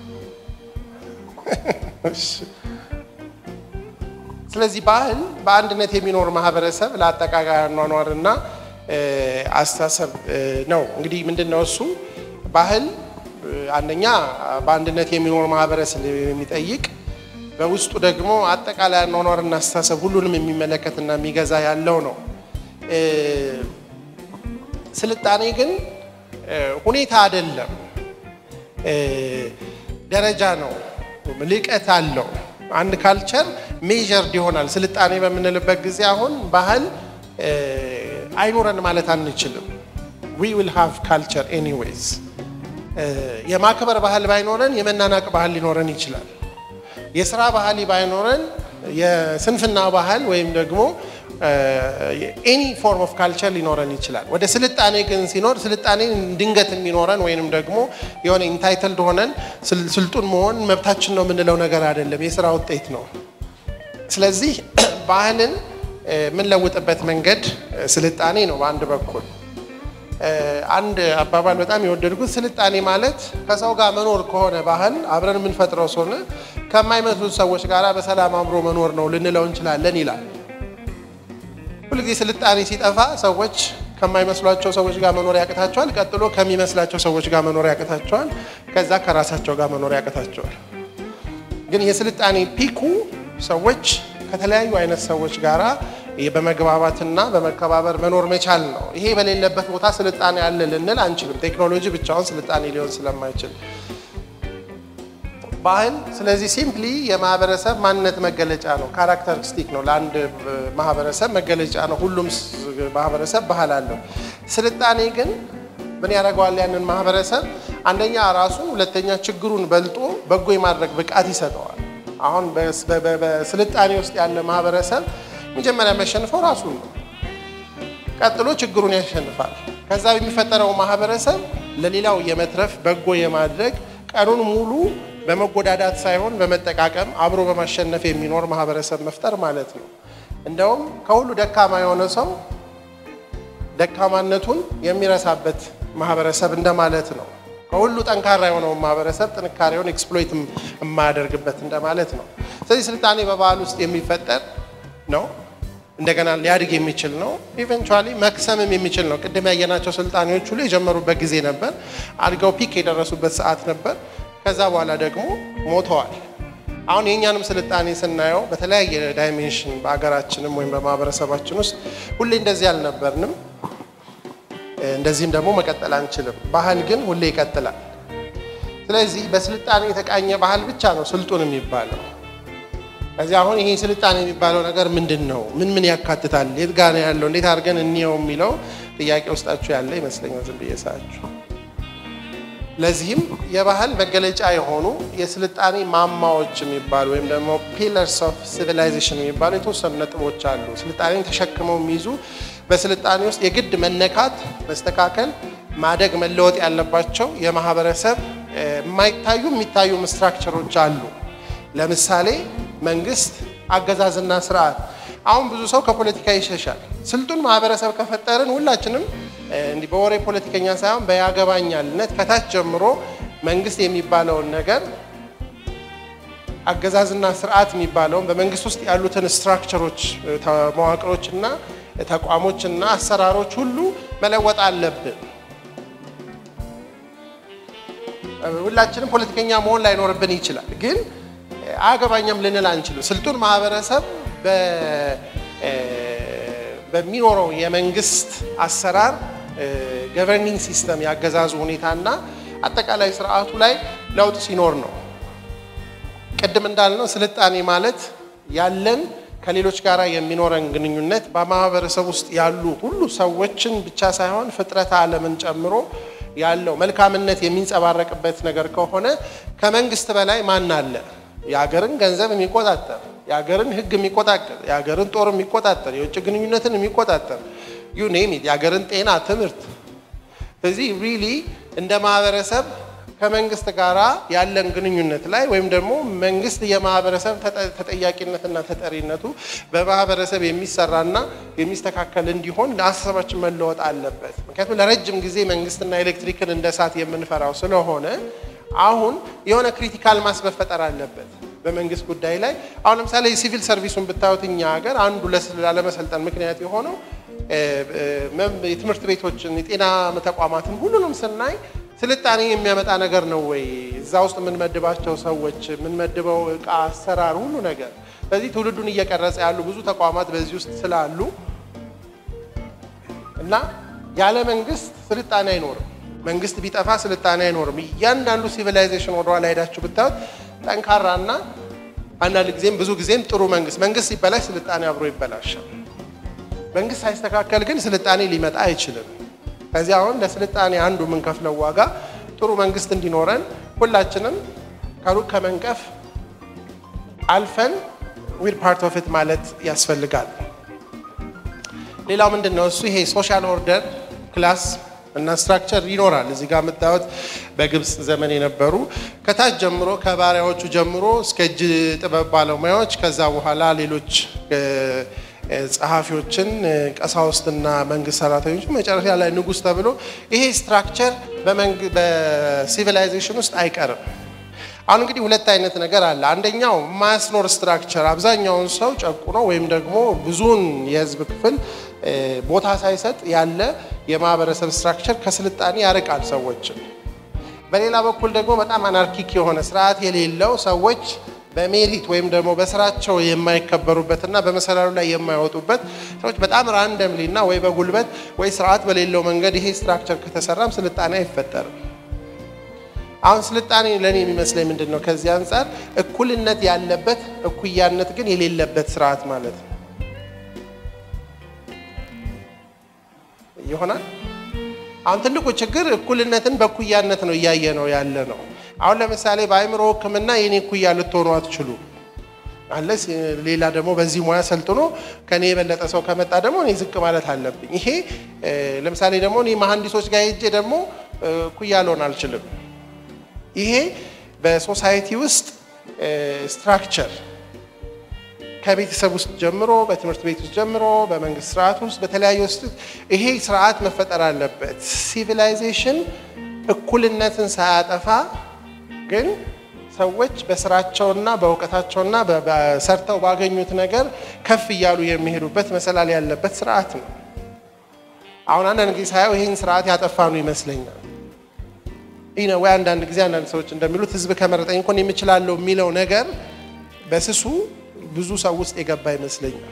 ስለዚህ ባህል በአንድነት የሚኖር ማህበረሰብ ለአጠቃላይ አኗኗርና አስተሳሰብ ነው። እንግዲህ ምንድን ነው እሱ ባህል አንደኛ በአንድነት የሚኖር ማህበረሰብ የሚጠይቅ በውስጡ ደግሞ አጠቃላይ አኗኗርና አስተሳሰብ ሁሉንም የሚመለከትና የሚገዛ ያለው ነው። ስልጣኔ ግን ሁኔታ አይደለም፣ ደረጃ ነው፣ ልቀት አለው። አንድ ካልቸር ሜዠርድ ይሆናል። ስልጣኔ በምንልበት ጊዜ አሁን ባህል አይኖረን ማለት አንችልም። ዊ ዊል ሃቭ ካልቸር ኤኒዌይዝ። የማክበር ባህል ባይኖረን የመናናቅ ባህል ሊኖረን ይችላል። የስራ ባህል ባይኖረን የስንፍና ባህል ወይም ደግሞ ኤኒ ፎርም ኦፍ ካልቸር ሊኖረን ይችላል። ወደ ስልጣኔ ግን ሲኖር ስልጣኔ ድንገት የሚኖረን ወይንም ደግሞ የሆነ ኢንታይትልድ ሆነን ስልጡን መሆን መብታችን ነው የምንለው ነገር አይደለም፣ የስራ ውጤት ነው። ስለዚህ ባህልን የምንለውጥበት መንገድ ስልጣኔ ነው። በአንድ በኩል አንድ አባባል በጣም የወደድኩት ስልጣኔ ማለት ከሰው ጋር መኖር ከሆነ ባህል አብረን የምንፈጥረው ሰሆነ ከማይመስሉት ሰዎች ጋር በሰላም አብሮ መኖር ነው ልንለው እንችላለን ይላል። ሁልጊዜ ስልጣኔ ሲጠፋ ሰዎች ከማይመስሏቸው ሰዎች ጋር መኖር ያቅታቸዋል። ቀጥሎ ከሚመስላቸው ሰዎች ጋር መኖር ያቅታቸዋል። ከዛ ከራሳቸው ጋር መኖር ያቅታቸዋል። ግን የስልጣኔ ፒኩ ሰዎች ከተለያዩ አይነት ሰዎች ጋር በመግባባትና በመከባበር መኖር መቻል ነው። ይሄ በሌለበት ቦታ ስልጣኔ አለ ልንል አንችልም። ቴክኖሎጂ ብቻውን ስልጣኔ ሊሆን ስለማይችል ባህል ስለዚህ ሲምፕሊ የማህበረሰብ ማንነት መገለጫ ነው። ካራክተሪስቲክ ነው። ለአንድ ማህበረሰብ መገለጫ ነው። ሁሉም ማህበረሰብ ባህል አለው። ስልጣኔ ግን ምን ያደርገዋል? ያንን ማህበረሰብ አንደኛ ራሱ፣ ሁለተኛ ችግሩን በልጦ በጎ የማድረግ ብቃት ይሰጠዋል። አሁን በስልጣኔ ውስጥ ያለ ማህበረሰብ መጀመሪያ የሚያሸንፈው ራሱን ነው። ቀጥሎ ችግሩን ያሸንፋል። ከዛ የሚፈጠረው ማህበረሰብ ለሌላው የመትረፍ በጎ የማድረግ ቀኑን ሙሉ በመጎዳዳት ሳይሆን በመጠቃቀም አብሮ በማሸነፍ የሚኖር ማህበረሰብ መፍጠር ማለት ነው። እንደውም ከሁሉ ደካማ የሆነ ሰው ደካማነቱን የሚረሳበት ማህበረሰብ እንደማለት ነው። ከሁሉ ጠንካራ የሆነውን ማህበረሰብ ጥንካሬውን ኤክስፕሎይት የማያደርግበት እንደማለት ነው። ስለዚህ ስልጣኔ በባህል ውስጥ የሚፈጠር ነው። እንደገና ሊያድግ የሚችል ነው። ኢቨንቹዋሊ መክሰምም የሚችል ነው። ቅድም ያየናቸው ስልጣኔዎች ሁሉ የጀመሩበት ጊዜ ነበር። አድገው ፒክ የደረሱበት ሰዓት ነበር። ከዛ በኋላ ደግሞ ሞተዋል። አሁን የእኛንም ስልጣኔ ስናየው በተለያየ ዳይሜንሽን በሀገራችንም ወይም በማህበረሰባችን ውስጥ ሁሌ እንደዚህ አልነበርንም። እንደዚህም ደግሞ መቀጠል አንችልም። ባህል ግን ሁሌ ይቀጥላል። ስለዚህ በስልጣኔ የተቃኘ ባህል ብቻ ነው ስልጡን የሚባለው። ከዚህ አሁን ይሄ ስልጣኔ የሚባለው ነገር ምንድን ነው? ምን ምን ያካትታል? የት ጋ ነው ያለው? እንዴት አድርገን እንየው የሚለው ጥያቄ ውስጣችሁ ያለ ይመስለኛል ዝም ብዬ ሳያችሁ። ለዚህም የባህል መገለጫ የሆኑ የስልጣኔ ማማዎች የሚባሉ ወይም ደግሞ ፒለርስ ኦፍ ሲቪላይዜሽን የሚባሉ የተወሰኑ ነጥቦች አሉ። ስልጣኔን ተሸክመው የሚይዙ በስልጣኔ ውስጥ የግድ መነካት፣ መስተካከል፣ ማደግ፣ መለወጥ ያለባቸው የማህበረሰብ የማይታዩ የሚታዩ ስትራክቸሮች አሉ። ለምሳሌ መንግስት፣ አገዛዝና ስርዓት። አሁን ብዙ ሰው ከፖለቲካ ይሸሻል። ስልጡን ማህበረሰብ ከፈጠርን ሁላችንም እንዲህ በወሬ ፖለቲከኛ ሳይሆን በያገባኛልነት ከታች ጀምሮ መንግስት የሚባለውን ነገር አገዛዝና ስርዓት የሚባለውን በመንግስት ውስጥ ያሉትን ስትራክቸሮች፣ መዋቅሮችና ተቋሞችና አሰራሮች ሁሉ መለወጥ አለብን። ሁላችንም ፖለቲከኛ መሆን ላይኖርብን ይችላል፣ ግን አያገባኛም ልንል አንችልም። ስልጡን ማህበረሰብ በሚኖረው የመንግስት አሰራር ገቨርኒንግ ሲስተም ያገዛዙ ሁኔታና አጠቃላይ ስርዓቱ ላይ ለውጥ ሲኖር ነው። ቅድም እንዳልነው ስልጣኔ ማለት ያለን ከሌሎች ጋር የሚኖረን ግንኙነት በማህበረሰብ ውስጥ ያሉ ሁሉ ሰዎችን ብቻ ሳይሆን ፍጥረተ ዓለምን ጨምሮ ያለው መልካምነት የሚንጸባረቅበት ነገር ከሆነ ከመንግስት በላይ ማን አለ? የሀገርን ገንዘብ የሚቆጣጠር የሀገርን ሕግ የሚቆጣጠር የሀገርን ጦር የሚቆጣጠር የውጭ ግንኙነትን የሚቆጣጠር ዩ ኔም ኢት የሀገርን ጤና፣ ትምህርት። ስለዚህ ሪሊ እንደ ማህበረሰብ ከመንግስት ጋር ያለን ግንኙነት ላይ ወይም ደግሞ መንግስት የማህበረሰብ ተጠያቂነትና ተጠሪነቱ በማህበረሰብ የሚሰራና የሚስተካከል እንዲሆን ለአስተሳሰባችን መለወጥ አለበት። ምክንያቱም ለረጅም ጊዜ መንግስትና ኤሌክትሪክን እንደ እሳት የምንፈራው ስለሆነ አሁን የሆነ ክሪቲካል ማስ መፈጠር አለበት በመንግስት ጉዳይ ላይ። አሁን ለምሳሌ የሲቪል ሰርቪሱን ብታዩት እኛ ሀገር አንዱ ላለመሰልጠን ምክንያት የሆነው የትምህርት ቤቶችን፣ የጤና ተቋማትን ሁሉንም ስናይ ስልጣኔ የሚያመጣ ነገር ነው ወይ? እዛ ውስጥ የምንመድባቸው ሰዎች፣ የምንመድበው እቃ፣ አሰራር፣ ሁሉ ነገር። ስለዚህ ትውልዱን እየቀረጸ ያሉ ብዙ ተቋማት በዚህ ውስጥ ስላሉ እና ያለ መንግስት ስልጣኔ አይኖርም። መንግስት ቢጠፋ ስልጣኔ አይኖርም። እያንዳንዱ ሲቪላይዜሽን ወደኋላ ሄዳችሁ ብታዩት ጠንካራና አንዳንድ ጊዜም ብዙ ጊዜም ጥሩ መንግስት መንግስት ሲበላሽ ስልጣኔ አብሮ ይበላሻል። መንግስት ሳይስተካከል ግን ስልጣኔ ሊመጣ አይችልም። ከዚህ አሁን ለስልጣኔ አንዱ የምንከፍለው ዋጋ ጥሩ መንግስት እንዲኖረን ሁላችንም ከሩቅ ከመንቀፍ አልፈን ዊር ፓርት ኦፍ ኢት ማለት ያስፈልጋል። ሌላው ምንድን ነው እሱ ይሄ ሶሻል ኦርደር ክላስ እና ስትራክቸር ይኖራል። እዚህ ጋር የምታዩት በግብፅ ዘመን የነበሩ ከታች ጀምሮ ከባሪያዎቹ ጀምሮ እስከ እጅ ጥበብ ባለሙያዎች ከዛ በኋላ ሌሎች ጸሐፊዎችን፣ ቀሳውስትና መንግስት ሰራተኞች መጨረሻ ላይ ንጉስ ተብሎ ይሄ ስትራክቸር በሲቪላይዜሽን ውስጥ አይቀርም። አሁን እንግዲህ ሁለት አይነት ነገር አለ። አንደኛው ማስኖር ስትራክቸር አብዛኛውን ሰው ጨቁኖ ወይም ደግሞ ብዙውን የህዝብ ክፍል ቦታ ሳይሰጥ ያለ የማህበረሰብ ስትራክቸር ከስልጣኔ ያርቃል ሰዎችን። በሌላ በኩል ደግሞ በጣም አናርኪክ የሆነ ስርዓት የሌለው ሰዎች በሜሪት ወይም ደግሞ በስራቸው የማይከበሩበትና በመሰላሉ ላይ የማይወጡበት ሰዎች በጣም ራንደምሊ እና ወይ በጉልበት ወይ ስርዓት በሌለው መንገድ ይሄ ስትራክቸር ከተሰራም ስልጣኔ አይፈጠርም። አሁን ስልጣኔ ለእኔ የሚመስለኝ ምንድን ነው? ከዚህ አንጻር እኩልነት ያለበት እኩያነት ግን የሌለበት ስርዓት ማለት ነው ይሆናል። አሁን ትልቁ ችግር እኩልነትን በእኩያነት ነው እያየ ነው ያለ ነው። አሁን ለምሳሌ በአእምሮ ሕክምና የኔ እኩያ ልትሆኑ አትችሉ አለስ ሌላ ደግሞ በዚህ ሙያ ሰልጥኖ ከኔ የበለጠ ሰው ከመጣ ደግሞ እኔ ዝቅ ማለት አለብኝ። ይሄ ለምሳሌ ደግሞ እኔ መሐንዲሶች ጋር ሄጄ ደግሞ እኩያ ልሆን አልችልም። ይሄ በሶሳይቲ ውስጥ ስትራክቸር ከቤተሰብ ውስጥ ጀምሮ በትምህርት ቤት ውስጥ ጀምሮ በመንግስት ስርዓት ውስጥ በተለያዩ ውስጥ ይሄ ስርዓት መፈጠር አለበት። ሲቪላይዜሽን እኩልነትን ሳያጠፋ ግን ሰዎች በስራቸውና በእውቀታቸውና ሰርተው ባገኙት ነገር ከፍ እያሉ የሚሄዱበት መሰላል ያለበት ስርዓት ነው። አሁን አንዳንድ ጊዜ ሳየው ይህን ስርዓት ያጠፋኑ ይመስለኛል። ይህ ነው ወይ አንዳንድ ጊዜ አንዳንድ ሰዎች እንደሚሉት ህዝብ ከመረጠኝ እንኳን የምችላለው የሚለው ነገር በስሱ ብዙ ሰው ውስጥ የገባ ይመስለኛል።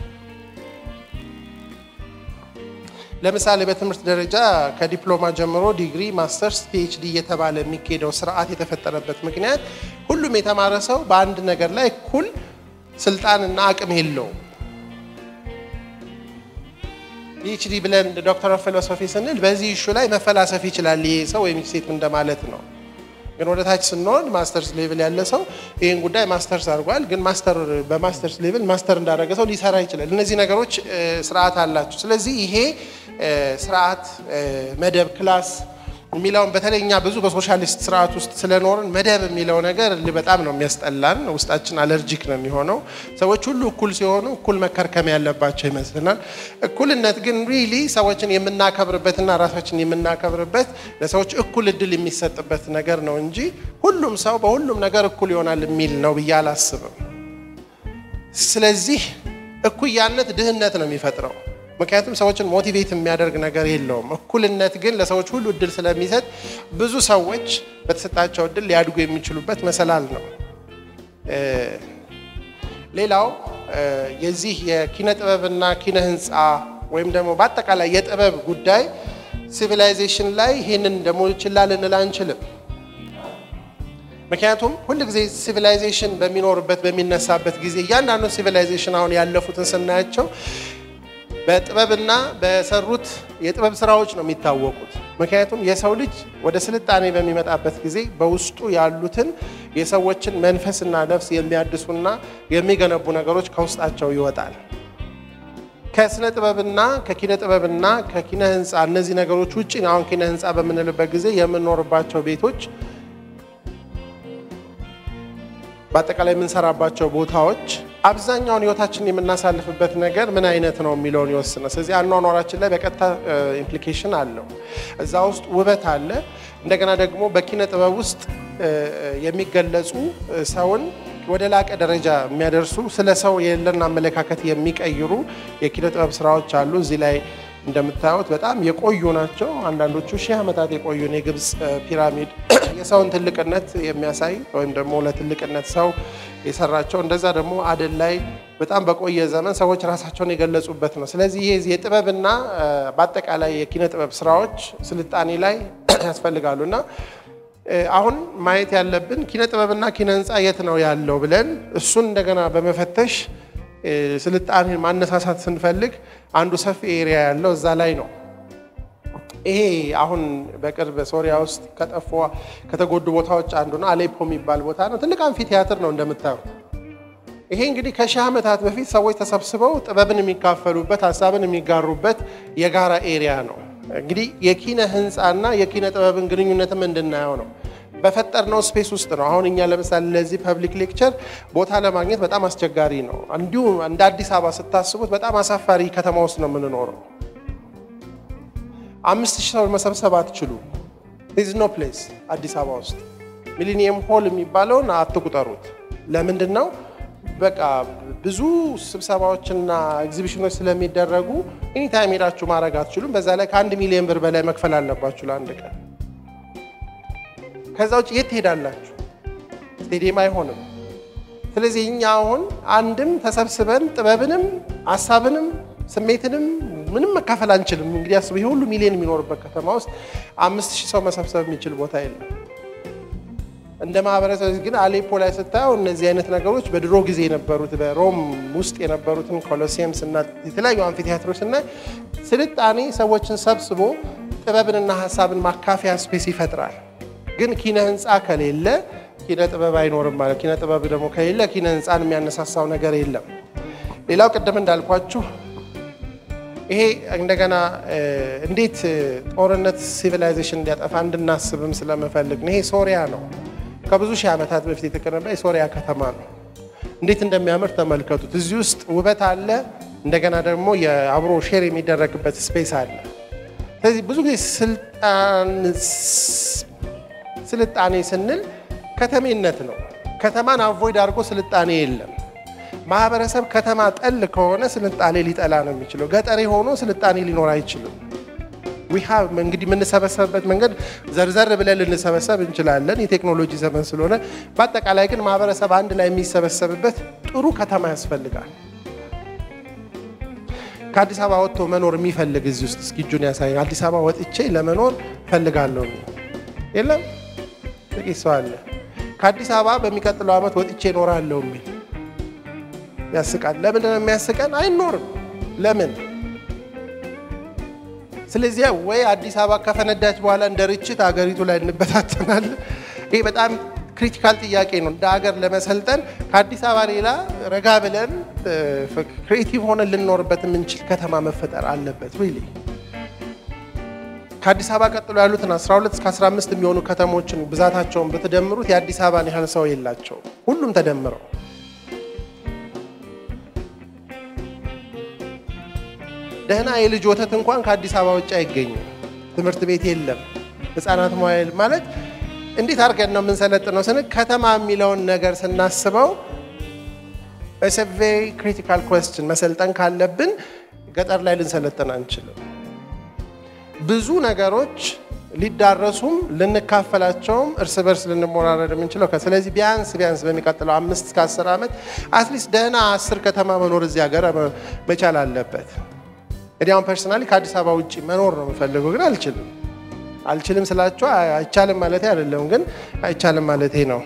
ለምሳሌ በትምህርት ደረጃ ከዲፕሎማ ጀምሮ ዲግሪ፣ ማስተርስ፣ ፒኤችዲ እየተባለ የሚካሄደው ስርዓት የተፈጠረበት ምክንያት ሁሉም የተማረ ሰው በአንድ ነገር ላይ እኩል ስልጣንና አቅም የለውም። ፒኤችዲ ብለን ዶክተር ኦፍ ፊሎሶፊ ስንል በዚህ ኢሹ ላይ መፈላሰፍ ይችላል ይሄ ሰው ወይም ሴት እንደማለት ነው። ግን ወደ ታች ስንሆን ማስተርስ ሌቭል ያለ ሰው ይህን ጉዳይ ማስተርስ አድርጓል። ግን ማስተር በማስተርስ ሌቭል ማስተር እንዳደረገ ሰው ሊሰራ ይችላል። እነዚህ ነገሮች ስርዓት አላቸው። ስለዚህ ይሄ ስርዓት መደብ ክላስ የሚለውን በተለይ እኛ ብዙ በሶሻሊስት ስርዓት ውስጥ ስለኖርን መደብ የሚለው ነገር በጣም ነው የሚያስጠላን። ውስጣችን አለርጂክ ነው የሚሆነው። ሰዎች ሁሉ እኩል ሲሆኑ እኩል መከርከም ያለባቸው ይመስልናል። እኩልነት ግን ሪሊ ሰዎችን የምናከብርበትና ራሳችን የምናከብርበት ለሰዎች እኩል እድል የሚሰጥበት ነገር ነው እንጂ ሁሉም ሰው በሁሉም ነገር እኩል ይሆናል የሚል ነው ብዬ አላስብም። ስለዚህ እኩያነት ድህነት ነው የሚፈጥረው። ምክንያቱም ሰዎችን ሞቲቬት የሚያደርግ ነገር የለውም። እኩልነት ግን ለሰዎች ሁሉ እድል ስለሚሰጥ ብዙ ሰዎች በተሰጣቸው እድል ሊያድጉ የሚችሉበት መሰላል ነው። ሌላው የዚህ የኪነ ጥበብና ኪነ ህንፃ ወይም ደግሞ በአጠቃላይ የጥበብ ጉዳይ ሲቪላይዜሽን ላይ ይህንን ደግሞ ችላ ልንል አንችልም። ምክንያቱም ሁል ጊዜ ሲቪላይዜሽን በሚኖርበት በሚነሳበት ጊዜ እያንዳንዱ ሲቪላይዜሽን አሁን ያለፉትን ስናያቸው በጥበብና በሰሩት የጥበብ ስራዎች ነው የሚታወቁት። ምክንያቱም የሰው ልጅ ወደ ስልጣኔ በሚመጣበት ጊዜ በውስጡ ያሉትን የሰዎችን መንፈስና ነፍስ የሚያድሱና የሚገነቡ ነገሮች ከውስጣቸው ይወጣል። ከስነ ጥበብና ከኪነ ጥበብና ከኪነ ህንፃ እነዚህ ነገሮች ውጭ አሁን ኪነ ህንፃ በምንልበት ጊዜ የምንኖርባቸው ቤቶች በአጠቃላይ የምንሰራባቸው ቦታዎች አብዛኛውን ህይወታችን የምናሳልፍበት ነገር ምን አይነት ነው የሚለውን ይወስናል። ስለዚህ አኗኗራችን ላይ በቀጥታ ኢምፕሊኬሽን አለው። እዛ ውስጥ ውበት አለ። እንደገና ደግሞ በኪነ ጥበብ ውስጥ የሚገለጹ ሰውን ወደ ላቀ ደረጃ የሚያደርሱ ስለ ሰው የለን አመለካከት የሚቀይሩ የኪነ ጥበብ ስራዎች አሉ። እዚህ ላይ እንደምታዩት በጣም የቆዩ ናቸው። አንዳንዶቹ ሺህ ዓመታት የቆዩን የግብፅ ፒራሚድ የሰውን ትልቅነት የሚያሳይ ወይም ደግሞ ለትልቅነት ሰው የሰራቸው እንደዛ ደግሞ አደን ላይ በጣም በቆየ ዘመን ሰዎች ራሳቸውን የገለጹበት ነው። ስለዚህ ይሄ የጥበብና በአጠቃላይ የኪነ ጥበብ ስራዎች ስልጣኔ ላይ ያስፈልጋሉ እና አሁን ማየት ያለብን ኪነ ጥበብና ኪነ ህንፃ የት ነው ያለው ብለን እሱን እንደገና በመፈተሽ ስልጣኔን ማነሳሳት ስንፈልግ አንዱ ሰፊ ኤሪያ ያለው እዛ ላይ ነው። ይሄ አሁን በቅርብ ሶሪያ ውስጥ ከጠፉ ከተጎዱ ቦታዎች አንዱ ነው። አሌፖ የሚባል ቦታ ነው። ትልቅ አምፊ ቲያትር ነው እንደምታዩት። ይሄ እንግዲህ ከሺህ ዓመታት በፊት ሰዎች ተሰብስበው ጥበብን የሚካፈሉበት ሀሳብን የሚጋሩበት የጋራ ኤሪያ ነው። እንግዲህ የኪነ ህንፃና የኪነ ጥበብን ግንኙነትም እንድናየው ነው። በፈጠርነው ስፔስ ውስጥ ነው። አሁን እኛ ለምሳሌ ለዚህ ፐብሊክ ሌክቸር ቦታ ለማግኘት በጣም አስቸጋሪ ነው። እንዲሁ እንደ አዲስ አበባ ስታስቡት በጣም አሳፋሪ ከተማ ውስጥ ነው የምንኖረው። አምስት ሺህ ሰው መሰብሰብ አትችሉ። ዝ ኖ ፕሌስ አዲስ አበባ ውስጥ ሚሊኒየም ሆል የሚባለውን አትቁጠሩት። ለምንድን ነው? በቃ ብዙ ስብሰባዎችና ኤግዚቢሽኖች ስለሚደረጉ ኤኒታይም ሄዳችሁ ማድረግ አትችሉም። በዛ ላይ ከአንድ ሚሊዮን ብር በላይ መክፈል አለባችሁ ለአንድ ቀን። ከዛ ውጭ የት ትሄዳላችሁ? ስቴዲየም አይሆንም። ስለዚህ እኛ አሁን አንድም ተሰብስበን ጥበብንም ሀሳብንም ስሜትንም ምንም መካፈል አንችልም። እንግዲህ አስቡ፣ ይህ ሁሉ ሚሊዮን የሚኖርበት ከተማ ውስጥ አምስት ሺህ ሰው መሰብሰብ የሚችል ቦታ የለም። እንደ ማህበረሰብ ግን አሌፖ ላይ ስታየው እነዚህ አይነት ነገሮች በድሮ ጊዜ የነበሩት በሮም ውስጥ የነበሩትን ኮሎሲየምስ እና የተለያዩ አምፊቲያትሮች እና ስልጣኔ ሰዎችን ሰብስቦ ጥበብንና ሀሳብን ማካፈያ ስፔስ ይፈጥራል። ግን ኪነ ህንፃ ከሌለ ኪነ ጥበብ አይኖርም ማለት። ኪነ ጥበብ ደግሞ ከሌለ ኪነ ህንፃን የሚያነሳሳው ነገር የለም። ሌላው ቅድም እንዳልኳችሁ ይሄ እንደገና እንዴት ጦርነት ሲቪላይዜሽን እንዲያጠፋ እንድናስብም ስለምፈልግ ነው። ይሄ ሶሪያ ነው። ከብዙ ሺህ ዓመታት በፊት የተገነባ የሶሪያ ከተማ ነው። እንዴት እንደሚያምር ተመልከቱት። እዚህ ውስጥ ውበት አለ። እንደገና ደግሞ የአብሮ ሼር የሚደረግበት ስፔስ አለ። ስለዚህ ብዙ ጊዜ ስልጣኔ ስንል ከተሜነት ነው። ከተማን አቮይድ አድርጎ ስልጣኔ የለም። ማህበረሰብ ከተማ ጠል ከሆነ ስልጣኔ ሊጠላ ነው የሚችለው። ገጠሬ ሆኖ ስልጣኔ ሊኖር አይችልም። እንግዲህ የምንሰበሰብበት መንገድ ዘርዘር ብለን ልንሰበሰብ እንችላለን፣ የቴክኖሎጂ ዘመን ስለሆነ። በአጠቃላይ ግን ማህበረሰብ አንድ ላይ የሚሰበሰብበት ጥሩ ከተማ ያስፈልጋል። ከአዲስ አበባ ወጥቶ መኖር የሚፈልግ እዚህ ውስጥ እስኪ እጁን ያሳይ። አዲስ አበባ ወጥቼ ለመኖር ፈልጋለሁ የለም? ጥቂት ሰው አለ። ከአዲስ አበባ በሚቀጥለው ዓመት ወጥቼ እኖራለሁ የሚል ያስቃል። ለምንድን ነው የሚያስቀን? አይኖርም። ለምን? ስለዚህ ወይ አዲስ አበባ ከፈነዳች በኋላ እንደ ርችት አገሪቱ ላይ እንበታተናለን። ይህ በጣም ክሪቲካል ጥያቄ ነው። እንደ ሀገር ለመሰልጠን ከአዲስ አበባ ሌላ ረጋ ብለን ክሬቲቭ ሆነን ልንኖርበት የምንችል ከተማ መፈጠር አለበት። ሪሊ ከአዲስ አበባ ቀጥሎ ያሉትን 12 እስከ 15 የሚሆኑ ከተሞችን ብዛታቸውን ብትደምሩት የአዲስ አበባን ያህል ሰው የላቸውም። ሁሉም ተደምረው ደህና የልጅ ወተት እንኳን ከአዲስ አበባ ውጭ አይገኝም። ትምህርት ቤት የለም። ህፃናት መዋይል ማለት እንዴት አድርገን ነው የምንሰለጥነው ስንል ከተማ የሚለውን ነገር ስናስበው ቬሪ ክሪቲካል ኮስችን መሰልጠን ካለብን ገጠር ላይ ልንሰለጥን አንችልም። ብዙ ነገሮች ሊዳረሱም ልንካፈላቸውም እርስ በርስ ልንሞራረድ የምንችለው ስለዚህ ቢያንስ ቢያንስ በሚቀጥለው አምስት እስከ አስር ዓመት አትሊስት ደህና አስር ከተማ መኖር እዚህ ሀገር መቻል አለበት። እንግዲህ አሁን ፐርሰናሊ ከአዲስ አበባ ውጭ መኖር ነው የምፈልገው፣ ግን አልችልም። አልችልም ስላቸው አይቻልም ማለቴ አይደለም፣ ግን አይቻልም ማለቴ ነው።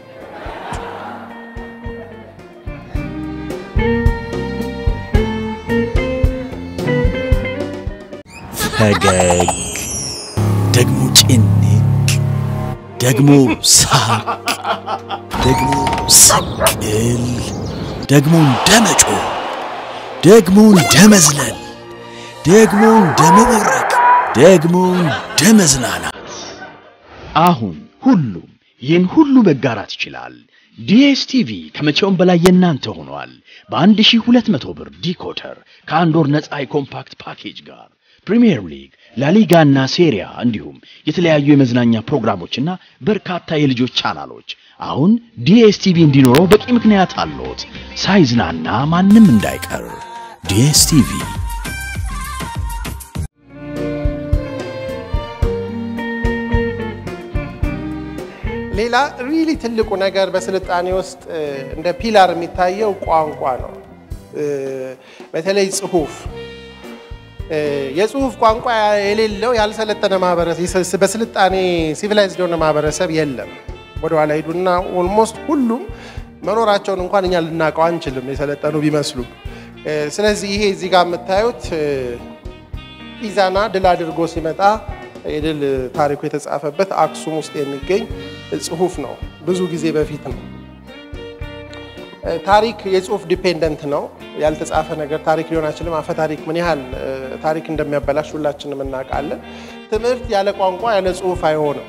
ፈገግ ደግሞ ጭንቅ ደግሞ ሳቅ ደግሞ ስቅል ደግሞ እንደ መጮህ ደግሞ እንደ መዝለል ደግሞ እንደ መቦረቅ ደግሞ እንደ መዝናናት አሁን ሁሉም ይህን ሁሉ መጋራት ይችላል። ዲኤስቲቪ ከመቼውም በላይ የእናንተ ሆኗል። በ1200 ብር ዲኮደር ከአንድ ወር ነፃ የኮምፓክት ፓኬጅ ጋር ፕሪሚየር ሊግ፣ ላሊጋና ሴሪያ እንዲሁም የተለያዩ የመዝናኛ ፕሮግራሞችና በርካታ የልጆች ቻናሎች አሁን ዲኤስቲቪ እንዲኖረው በቂ ምክንያት አለዎት። ሳይዝናና ማንም እንዳይቀር ዲኤስቲቪ ሌላ ሪሊ ትልቁ ነገር በስልጣኔ ውስጥ እንደ ፒላር የሚታየው ቋንቋ ነው። በተለይ ጽሁፍ የጽሁፍ ቋንቋ የሌለው ያልሰለጠነ ማህበረሰብ በስልጣኔ ሲቪላይዝድ የሆነ ማህበረሰብ የለም። ወደኋላ ሂዱና ኦልሞስት ሁሉም መኖራቸውን እንኳን እኛ ልናውቀው አንችልም የሰለጠኑ ቢመስሉ። ስለዚህ ይሄ እዚህ ጋር የምታዩት ኢዛና ድል አድርጎ ሲመጣ የድል ታሪኩ የተጻፈበት አክሱም ውስጥ የሚገኝ ጽሁፍ ነው። ብዙ ጊዜ በፊት ነው። ታሪክ የጽሁፍ ዲፔንደንት ነው። ያልተጻፈ ነገር ታሪክ ሊሆን አይችልም። አፈ ታሪክ ምን ያህል ታሪክ እንደሚያበላሽ ሁላችንም እናውቃለን። ትምህርት ያለ ቋንቋ ያለ ጽሁፍ አይሆንም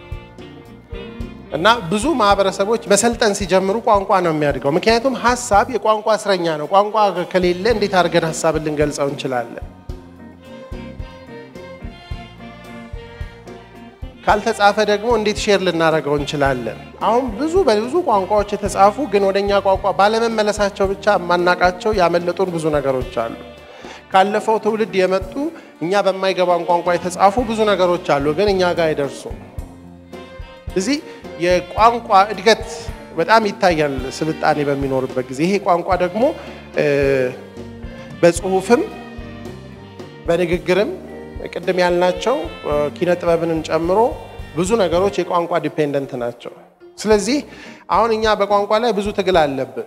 እና ብዙ ማህበረሰቦች መሰልጠን ሲጀምሩ ቋንቋ ነው የሚያድገው። ምክንያቱም ሀሳብ የቋንቋ እስረኛ ነው። ቋንቋ ከሌለ እንዴት አድርገን ሀሳብን ልንገልጸው እንችላለን? ካልተጻፈ ደግሞ እንዴት ሼር ልናደርገው እንችላለን? አሁን ብዙ በብዙ ቋንቋዎች የተጻፉ ግን ወደኛ ቋንቋ ባለመመለሳቸው ብቻ የማናቃቸው ያመለጡን ብዙ ነገሮች አሉ። ካለፈው ትውልድ የመጡ እኛ በማይገባን ቋንቋ የተጻፉ ብዙ ነገሮች አሉ፣ ግን እኛ ጋር አይደርሱም። እዚህ የቋንቋ እድገት በጣም ይታያል ስልጣኔ በሚኖርበት ጊዜ። ይሄ ቋንቋ ደግሞ በጽሁፍም በንግግርም ቅድም ያልናቸው ኪነ ጥበብንን ጨምሮ ብዙ ነገሮች የቋንቋ ዲፔንደንት ናቸው። ስለዚህ አሁን እኛ በቋንቋ ላይ ብዙ ትግል አለብን።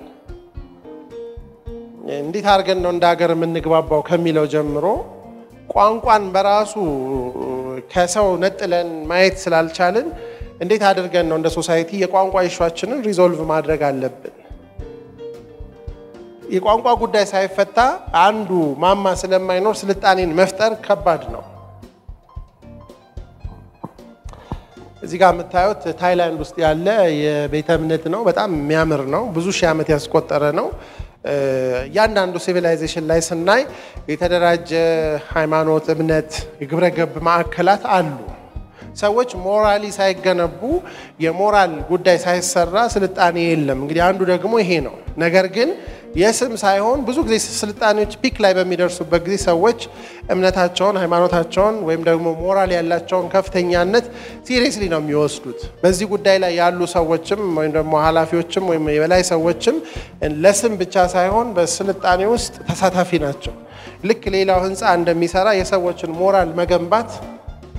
እንዴት አድርገን ነው እንደ ሀገር የምንግባባው ከሚለው ጀምሮ ቋንቋን በራሱ ከሰው ነጥለን ማየት ስላልቻልን እንዴት አድርገን ነው እንደ ሶሳይቲ የቋንቋ ኢሹዋችንን ሪዞልቭ ማድረግ አለብን። የቋንቋ ጉዳይ ሳይፈታ አንዱ ማማ ስለማይኖር ስልጣኔን መፍጠር ከባድ ነው። እዚህ ጋር የምታዩት ታይላንድ ውስጥ ያለ የቤተ እምነት ነው። በጣም የሚያምር ነው። ብዙ ሺህ ዓመት ያስቆጠረ ነው። እያንዳንዱ ሲቪላይዜሽን ላይ ስናይ የተደራጀ ሃይማኖት፣ እምነት፣ የግብረ ገብ ማዕከላት አሉ። ሰዎች ሞራሊ ሳይገነቡ የሞራል ጉዳይ ሳይሰራ ስልጣኔ የለም። እንግዲህ አንዱ ደግሞ ይሄ ነው። ነገር ግን የስም ሳይሆን ብዙ ጊዜ ስልጣኔዎች ፒክ ላይ በሚደርሱበት ጊዜ ሰዎች እምነታቸውን፣ ሃይማኖታቸውን ወይም ደግሞ ሞራል ያላቸውን ከፍተኛነት ሲሪየስሊ ነው የሚወስዱት። በዚህ ጉዳይ ላይ ያሉ ሰዎችም ወይም ደግሞ ኃላፊዎችም ወይም የበላይ ሰዎችም ለስም ብቻ ሳይሆን በስልጣኔ ውስጥ ተሳታፊ ናቸው። ልክ ሌላው ህንፃ እንደሚሰራ የሰዎችን ሞራል መገንባት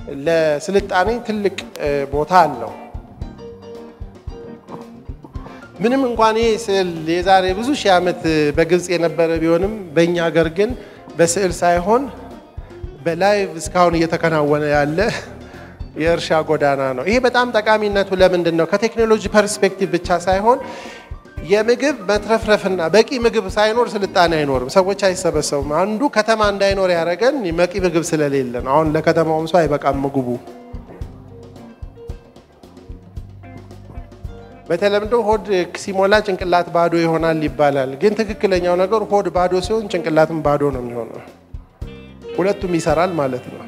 ለስልጣኔ ትልቅ ቦታ አለው። ምንም እንኳን ይህ ስዕል የዛሬ ብዙ ሺህ ዓመት በግብፅ የነበረ ቢሆንም በእኛ ሀገር ግን በስዕል ሳይሆን በላይቭ እስካሁን እየተከናወነ ያለ የእርሻ ጎዳና ነው። ይሄ በጣም ጠቃሚነቱ ለምንድን ነው? ከቴክኖሎጂ ፐርስፔክቲቭ ብቻ ሳይሆን የምግብ መትረፍረፍና በቂ ምግብ ሳይኖር ስልጣኔ አይኖርም። ሰዎች አይሰበሰቡም። አንዱ ከተማ እንዳይኖር ያደረገን በቂ ምግብ ስለሌለ ነው። አሁን ለከተማውም ሰው አይበቃም ምግቡ። በተለምዶ ሆድ ሲሞላ ጭንቅላት ባዶ ይሆናል ይባላል። ግን ትክክለኛው ነገር ሆድ ባዶ ሲሆን ጭንቅላትም ባዶ ነው የሚሆነው። ሁለቱም ይሰራል ማለት ነው።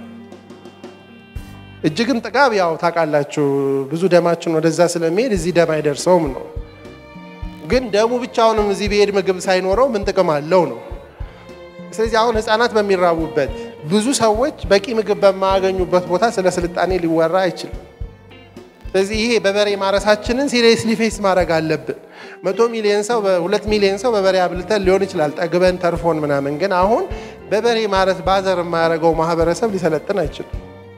እጅግም ጥጋብ ያው ታውቃላችሁ፣ ብዙ ደማችን ወደዛ ስለሚሄድ እዚህ ደም አይደርሰውም ነው። ግን ደሙ ብቻውንም እዚህ ብሄድ ምግብ ሳይኖረው ምን ጥቅም አለው ነው። ስለዚህ አሁን ህፃናት በሚራቡበት ብዙ ሰዎች በቂ ምግብ በማያገኙበት ቦታ ስለ ስልጣኔ ሊወራ አይችልም። ስለዚህ ይሄ በበሬ ማረሳችንን ሲሪየስሊ ፌስ ማድረግ አለብን። መቶ ሚሊዮን ሰው በሁለት ሚሊዮን ሰው በበሬ አብልተን ሊሆን ይችላል ጠግበን ተርፎን ምናምን። ግን አሁን በበሬ ማረስ ባዘር የማያደርገው ማህበረሰብ ሊሰለጥን አይችልም።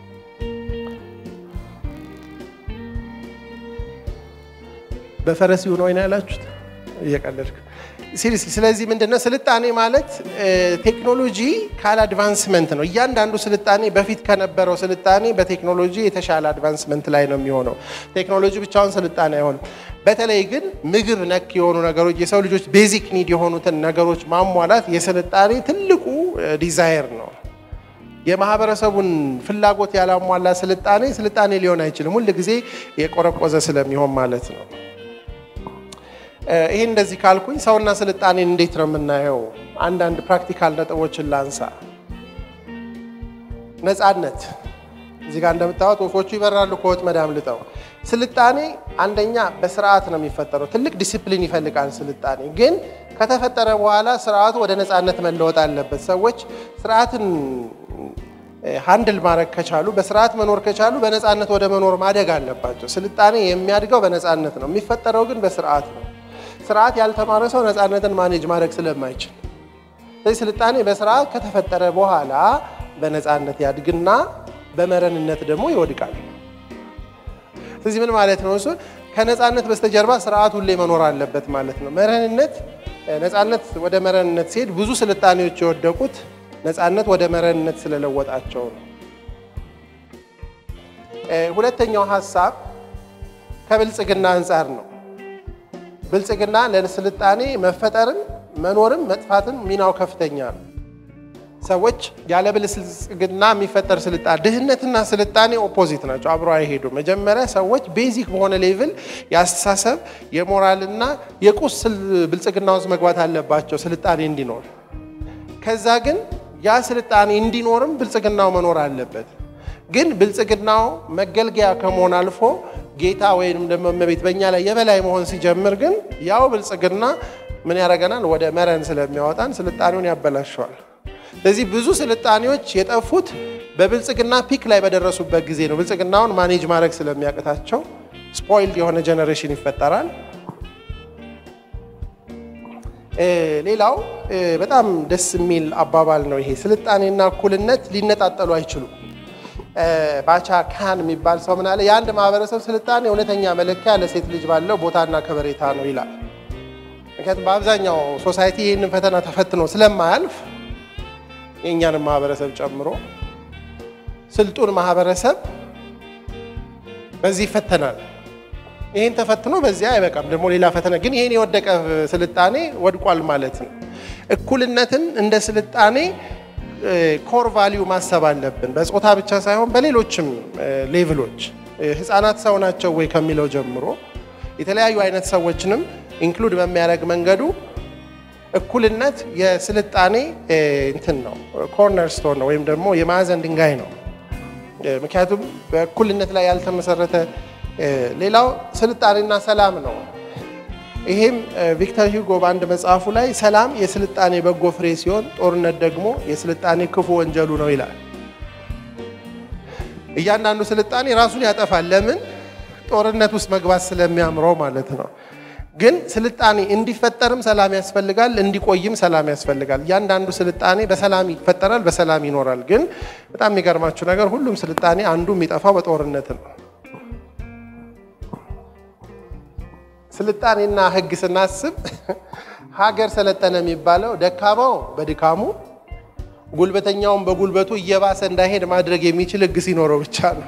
በፈረስ ይሁን ወይ ነው ያላችሁት? እየቀለድክ ሲሪየስሊ። ስለዚህ ምንድነው ስልጣኔ ማለት ቴክኖሎጂ ካል አድቫንስመንት ነው። እያንዳንዱ ስልጣኔ በፊት ከነበረው ስልጣኔ በቴክኖሎጂ የተሻለ አድቫንስመንት ላይ ነው የሚሆነው። ቴክኖሎጂ ብቻውን ስልጣኔ አይሆንም። በተለይ ግን ምግብ ነክ የሆኑ ነገሮች የሰው ልጆች ቤዚክ ኒድ የሆኑትን ነገሮች ማሟላት የስልጣኔ ትልቁ ዲዛይር ነው። የማህበረሰቡን ፍላጎት ያላሟላ ስልጣኔ ስልጣኔ ሊሆን አይችልም። ሁል ጊዜ የቆረቆዘ ስለሚሆን ማለት ነው። ይሄ እንደዚህ ካልኩኝ ሰውና ስልጣኔን እንዴት ነው የምናየው? አንዳንድ ፕራክቲካል ነጥቦችን ላንሳ። ነፃነት እዚህ ጋር እንደምታዩት ወፎቹ ይበራሉ ከወጥመድ አምልጠው። ስልጣኔ አንደኛ በስርዓት ነው የሚፈጠረው። ትልቅ ዲሲፕሊን ይፈልጋል ስልጣኔ። ግን ከተፈጠረ በኋላ ስርዓቱ ወደ ነፃነት መለወጥ አለበት። ሰዎች ስርዓትን ሃንድል ማድረግ ከቻሉ፣ በስርዓት መኖር ከቻሉ በነፃነት ወደ መኖር ማደግ አለባቸው። ስልጣኔ የሚያድገው በነፃነት ነው፣ የሚፈጠረው ግን በስርዓት ነው። ስርዓት ያልተማረ ሰው ነፃነትን ማኔጅ ማድረግ ስለማይችል፣ ስለዚህ ስልጣኔ በስርዓት ከተፈጠረ በኋላ በነፃነት ያድግና በመረንነት ደግሞ ይወድቃል። ስለዚህ ምን ማለት ነው? እሱ ከነፃነት በስተጀርባ ስርዓት ሁሌ መኖር አለበት ማለት ነው። መረንነት ነፃነት ወደ መረንነት ሲሄድ ብዙ ስልጣኔዎች የወደቁት ነፃነት ወደ መረንነት ስለለወጣቸው ነው። ሁለተኛው ሀሳብ ከብልጽግና አንጻር ነው። ብልጽግና ለስልጣኔ መፈጠርን መኖርም መጥፋትን ሚናው ከፍተኛ ነው። ሰዎች ያለ ብልጽግና የሚፈጠር ስልጣኔ ድህነትና ስልጣኔ ኦፖዚት ናቸው፣ አብሮ አይሄዱ። መጀመሪያ ሰዎች ቤዚክ በሆነ ሌቭል የአስተሳሰብ የሞራልና የቁስ ብልጽግና ውስጥ መግባት አለባቸው ስልጣኔ እንዲኖር። ከዛ ግን ያ ስልጣኔ እንዲኖርም ብልጽግናው መኖር አለበት። ግን ብልጽግናው መገልገያ ከመሆን አልፎ ጌታ ወይም ደግሞ እመቤት በእኛ ላይ የበላይ መሆን ሲጀምር ግን ያው ብልጽግና ምን ያደርገናል? ወደ መረን ስለሚያወጣን ስልጣኔውን ያበላሸዋል። ስለዚህ ብዙ ስልጣኔዎች የጠፉት በብልጽግና ፒክ ላይ በደረሱበት ጊዜ ነው። ብልጽግናውን ማኔጅ ማድረግ ስለሚያቅታቸው ስፖይልድ የሆነ ጀኔሬሽን ይፈጠራል። ሌላው በጣም ደስ የሚል አባባል ነው ይሄ። ስልጣኔና እኩልነት ሊነጣጠሉ አይችሉም። ባቻ ካን የሚባል ሰው ምን አለ? የአንድ ማህበረሰብ ስልጣኔ እውነተኛ መለኪያ ለሴት ልጅ ባለው ቦታና ከበሬታ ነው ይላል። ምክንያቱም በአብዛኛው ሶሳይቲ ይህንን ፈተና ተፈትኖ ስለማያልፍ የእኛንም ማህበረሰብ ጨምሮ ስልጡን ማህበረሰብ በዚህ ይፈተናል። ይህን ተፈትኖ በዚያ አይበቃም፣ ደግሞ ሌላ ፈተና ግን ይህን የወደቀ ስልጣኔ ወድቋል ማለት ነው። እኩልነትን እንደ ስልጣኔ ኮር ቫሊዩ ማሰብ አለብን። በጾታ ብቻ ሳይሆን በሌሎችም ሌቭሎች ህፃናት ሰው ናቸው ወይ ከሚለው ጀምሮ የተለያዩ አይነት ሰዎችንም ኢንክሉድ በሚያደርግ መንገዱ እኩልነት የስልጣኔ እንትን ነው፣ ኮርነር ስቶን ነው ወይም ደግሞ የማዕዘን ድንጋይ ነው። ምክንያቱም በእኩልነት ላይ ያልተመሰረተ ሌላው ስልጣኔና ሰላም ነው። ይሄም ቪክተር ሂጎ በአንድ መጽሐፉ ላይ ሰላም የስልጣኔ በጎ ፍሬ ሲሆን ጦርነት ደግሞ የስልጣኔ ክፉ ወንጀሉ ነው ይላል። እያንዳንዱ ስልጣኔ ራሱን ያጠፋል። ለምን? ጦርነት ውስጥ መግባት ስለሚያምረው ማለት ነው። ግን ስልጣኔ እንዲፈጠርም ሰላም ያስፈልጋል፣ እንዲቆይም ሰላም ያስፈልጋል። እያንዳንዱ ስልጣኔ በሰላም ይፈጠራል፣ በሰላም ይኖራል። ግን በጣም የሚገርማችሁ ነገር ሁሉም ስልጣኔ አንዱ የሚጠፋው በጦርነት ነው። ስልጣኔና ህግ ስናስብ ሀገር ሰለጠነ የሚባለው ደካማው በድካሙ ጉልበተኛውን በጉልበቱ እየባሰ እንዳይሄድ ማድረግ የሚችል ህግ ሲኖረው ብቻ ነው።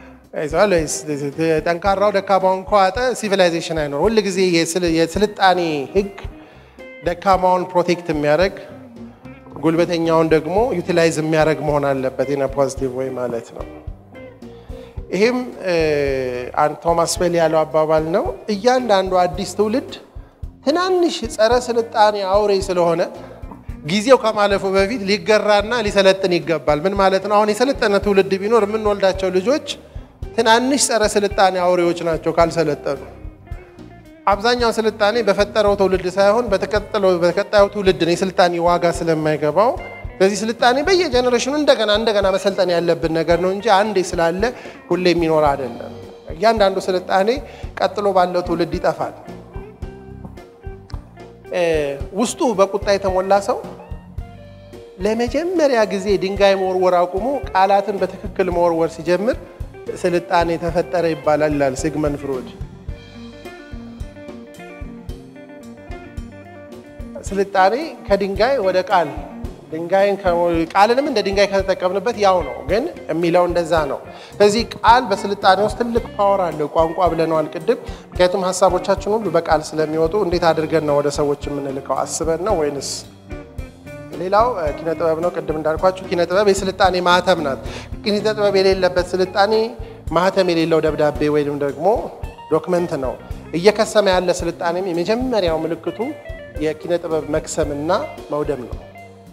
ጠንካራው ደካማውን ከዋጠ ሲቪላይዜሽን አይኖርም። ሁል ጊዜ የስልጣኔ ህግ ደካማውን ፕሮቴክት የሚያደርግ ጉልበተኛውን ደግሞ ዩቲላይዝ የሚያደርግ መሆን አለበት ኢን ፖዚቲቭ ወይ ማለት ነው። ይህም ቶማስ ፔል ያለው አባባል ነው። እያንዳንዱ አዲስ ትውልድ ትናንሽ ጸረ ስልጣኔ አውሬ ስለሆነ ጊዜው ከማለፉ በፊት ሊገራና ሊሰለጥን ይገባል። ምን ማለት ነው? አሁን የሰለጠነ ትውልድ ቢኖር የምንወልዳቸው ልጆች ትናንሽ ጸረ ስልጣኔ አውሬዎች ናቸው ካልሰለጠኑ። አብዛኛው ስልጣኔ በፈጠረው ትውልድ ሳይሆን በተቀጣዩ ትውልድ ነው የስልጣኔ ዋጋ ስለማይገባው ስለዚህ ስልጣኔ በየጀኔሬሽኑ እንደገና እንደገና መሰልጠን ያለብን ነገር ነው እንጂ አንዴ ስላለ ሁሌ የሚኖር አይደለም። እያንዳንዱ ስልጣኔ ቀጥሎ ባለው ትውልድ ይጠፋል። ውስጡ በቁጣ የተሞላ ሰው ለመጀመሪያ ጊዜ ድንጋይ መወርወር አቁሞ ቃላትን በትክክል መወርወር ሲጀምር ስልጣኔ ተፈጠረ ይባላል ይላል ሲግመንድ ፍሮይድ። ስልጣኔ ከድንጋይ ወደ ቃል ድንጋይን ቃልንም እንደ ድንጋይ ከተጠቀምንበት ያው ነው፣ ግን የሚለው እንደዛ ነው። ስለዚህ ቃል በስልጣኔ ውስጥ ትልቅ ፓወር አለው። ቋንቋ ብለነዋል ቅድም። ምክንያቱም ሀሳቦቻችን ሁሉ በቃል ስለሚወጡ እንዴት አድርገን ነው ወደ ሰዎች የምንልከው? አስበን ነው ወይንስ? ሌላው ኪነ ጥበብ ነው። ቅድም እንዳልኳችሁ ኪነ ጥበብ የስልጣኔ ማህተም ናት። ኪነ ጥበብ የሌለበት ስልጣኔ ማህተም የሌለው ደብዳቤ ወይም ደግሞ ዶክመንት ነው። እየከሰመ ያለ ስልጣኔም የመጀመሪያው ምልክቱ የኪነ ጥበብ መክሰምና መውደም ነው።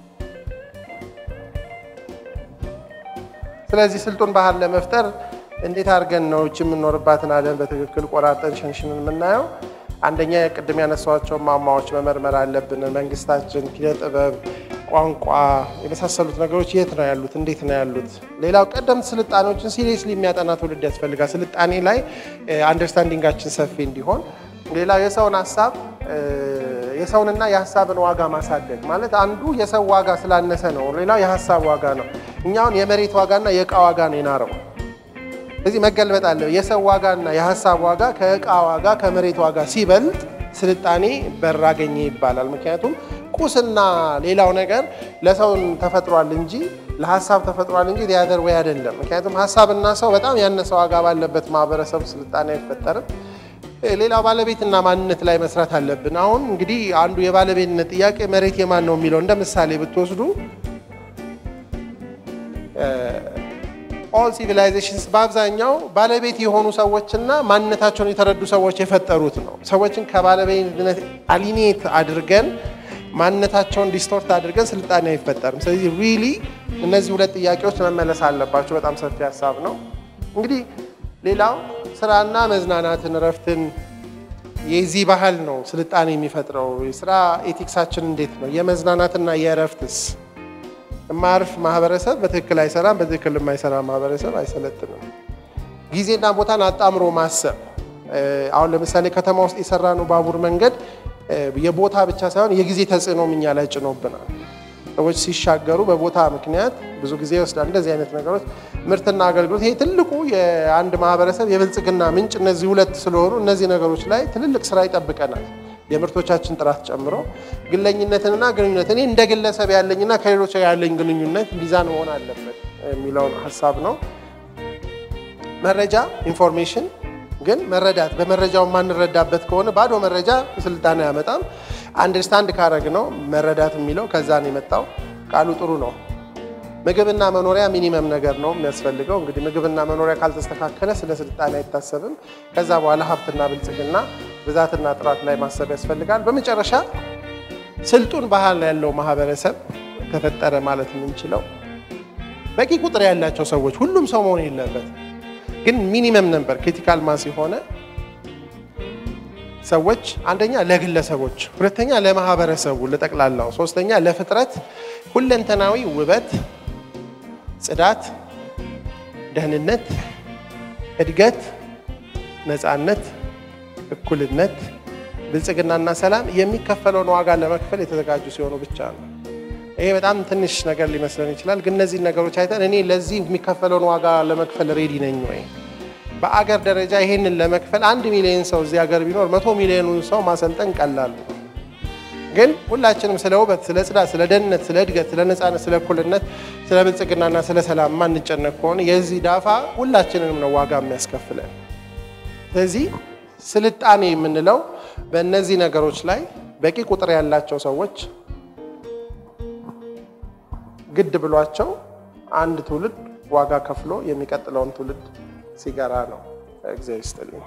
ስለዚህ ስልጡን ባህል ለመፍጠር እንዴት አድርገን ነው እች የምንኖርባትን ዓለም በትክክል ቆራርጠን ሸንሽንን የምናየው? አንደኛ ቅድም ያነሷቸው ማማዎች መመርመር አለብን። መንግስታችን፣ ኪነ ጥበብ፣ ቋንቋ የመሳሰሉት ነገሮች የት ነው ያሉት? እንዴት ነው ያሉት? ሌላው ቀደምት ስልጣኔዎችን ሲሪየስሊ የሚያጠና ትውልድ ያስፈልጋል። ስልጣኔ ላይ አንደርስታንዲንጋችን ሰፊ እንዲሆን። ሌላው የሰውን ሀሳብ የሰውንና የሀሳብን ዋጋ ማሳደግ ማለት አንዱ የሰው ዋጋ ስላነሰ ነው፣ ሌላው የሀሳብ ዋጋ ነው። እኛውን የመሬት ዋጋና የእቃ ዋጋ ነው የናረው። እዚህ መገልበጥ አለ። የሰው ዋጋና የሀሳብ ዋጋ ከእቃ ዋጋ ከመሬት ዋጋ ሲበልጥ ስልጣኔ በር አገኘ ይባላል። ምክንያቱም ቁስና ሌላው ነገር ለሰውን ተፈጥሯል እንጂ ለሀሳብ ተፈጥሯል እንጂ ሊያደር ወይ አይደለም። ምክንያቱም ሀሳብና ሰው በጣም ያነሰ ዋጋ ባለበት ማህበረሰብ ስልጣኔ አይፈጠርም። ሌላው ባለቤትና ማንነት ላይ መስራት አለብን። አሁን እንግዲህ አንዱ የባለቤትነት ጥያቄ መሬት የማን ነው የሚለው እንደ ምሳሌ ብትወስዱ ኦል ሲቪላይዜሽንስ በአብዛኛው ባለቤት የሆኑ ሰዎችና ማንነታቸውን የተረዱ ሰዎች የፈጠሩት ነው። ሰዎችን ከባለቤትነት አሊኔት አድርገን ማንነታቸውን ዲስቶርት አድርገን ስልጣኔ አይፈጠርም። ስለዚህ ሪሊ እነዚህ ሁለት ጥያቄዎች መመለስ አለባቸው። በጣም ሰፊ ሀሳብ ነው። እንግዲህ ሌላው ስራና መዝናናትን፣ እረፍትን የዚህ ባህል ነው ስልጣኔ የሚፈጥረው። የስራ ኤቲክሳችን እንዴት ነው? የመዝናናትና የእረፍትስ የማያርፍ ማህበረሰብ በትክክል አይሰራም። በትክክል የማይሰራ ማህበረሰብ አይሰለጥንም። ጊዜና ቦታን አጣምሮ ማሰብ። አሁን ለምሳሌ ከተማ ውስጥ የሰራ ነው ባቡር መንገድ የቦታ ብቻ ሳይሆን የጊዜ ተጽዕኖም እኛ ላይ ጭኖብናል። ሰዎች ሲሻገሩ በቦታ ምክንያት ብዙ ጊዜ ይወስዳል። እንደዚህ አይነት ነገሮች ምርትና አገልግሎት፣ ይሄ ትልቁ የአንድ ማህበረሰብ የብልጽግና ምንጭ እነዚህ ሁለት ስለሆኑ እነዚህ ነገሮች ላይ ትልልቅ ስራ ይጠብቀናል። የምርቶቻችን ጥራት ጨምሮ ግለኝነትንና ግንኙነት እኔ እንደ ግለሰብ ያለኝና ከሌሎች ያለኝ ግንኙነት ሚዛን መሆን አለበት የሚለውን ሀሳብ ነው። መረጃ ኢንፎርሜሽን ግን መረዳት በመረጃው የማንረዳበት ከሆነ ባዶ መረጃ ስልጣኔ አያመጣም። አንደርስታንድ ካረግ ነው መረዳት የሚለው ከዛ ነው የመጣው። ቃሉ ጥሩ ነው። ምግብና መኖሪያ ሚኒመም ነገር ነው የሚያስፈልገው። እንግዲህ ምግብና መኖሪያ ካልተስተካከለ ስለ ስልጣኔ አይታሰብም። ከዛ በኋላ ሀብትና ብልጽግና ብዛትና ጥራት ላይ ማሰብ ያስፈልጋል። በመጨረሻ ስልጡን ባህል ያለው ማህበረሰብ ተፈጠረ ማለት የምንችለው በቂ ቁጥር ያላቸው ሰዎች፣ ሁሉም ሰው መሆን የለበት ግን ሚኒመም ነበር ክሪቲካል ማስ የሆነ ሰዎች አንደኛ ለግለሰቦች፣ ሁለተኛ ለማህበረሰቡ ለጠቅላላው፣ ሶስተኛ ለፍጥረት ሁለንተናዊ ውበት፣ ጽዳት፣ ደህንነት፣ እድገት፣ ነፃነት፣ እኩልነት፣ ብልጽግናና ሰላም የሚከፈለውን ዋጋ ለመክፈል የተዘጋጁ ሲሆኑ ብቻ ነው። ይሄ በጣም ትንሽ ነገር ሊመስለን ይችላል። ግን እነዚህን ነገሮች አይተን እኔ ለዚህ የሚከፈለውን ዋጋ ለመክፈል ሬዲ ነኝ ወይ? በአገር ደረጃ ይሄንን ለመክፈል አንድ ሚሊዮን ሰው እዚህ ሀገር ቢኖር መቶ ሚሊዮኑን ሰው ማሰልጠን ቀላል ነው። ግን ሁላችንም ስለ ውበት፣ ስለ ጽዳት፣ ስለ ደህንነት፣ ስለ እድገት፣ ስለ ነፃነት፣ ስለ እኩልነት፣ ስለ ብልጽግናና ስለ ሰላም ማንጨነቅ ከሆነ የዚህ ዳፋ ሁላችንንም ነው ዋጋ የሚያስከፍለን። ስለዚህ ስልጣኔ የምንለው በእነዚህ ነገሮች ላይ በቂ ቁጥር ያላቸው ሰዎች ግድ ብሏቸው አንድ ትውልድ ዋጋ ከፍሎ የሚቀጥለውን ትውልድ ሲገራ ነው። እግዚአብሔር ይስጥልኝ።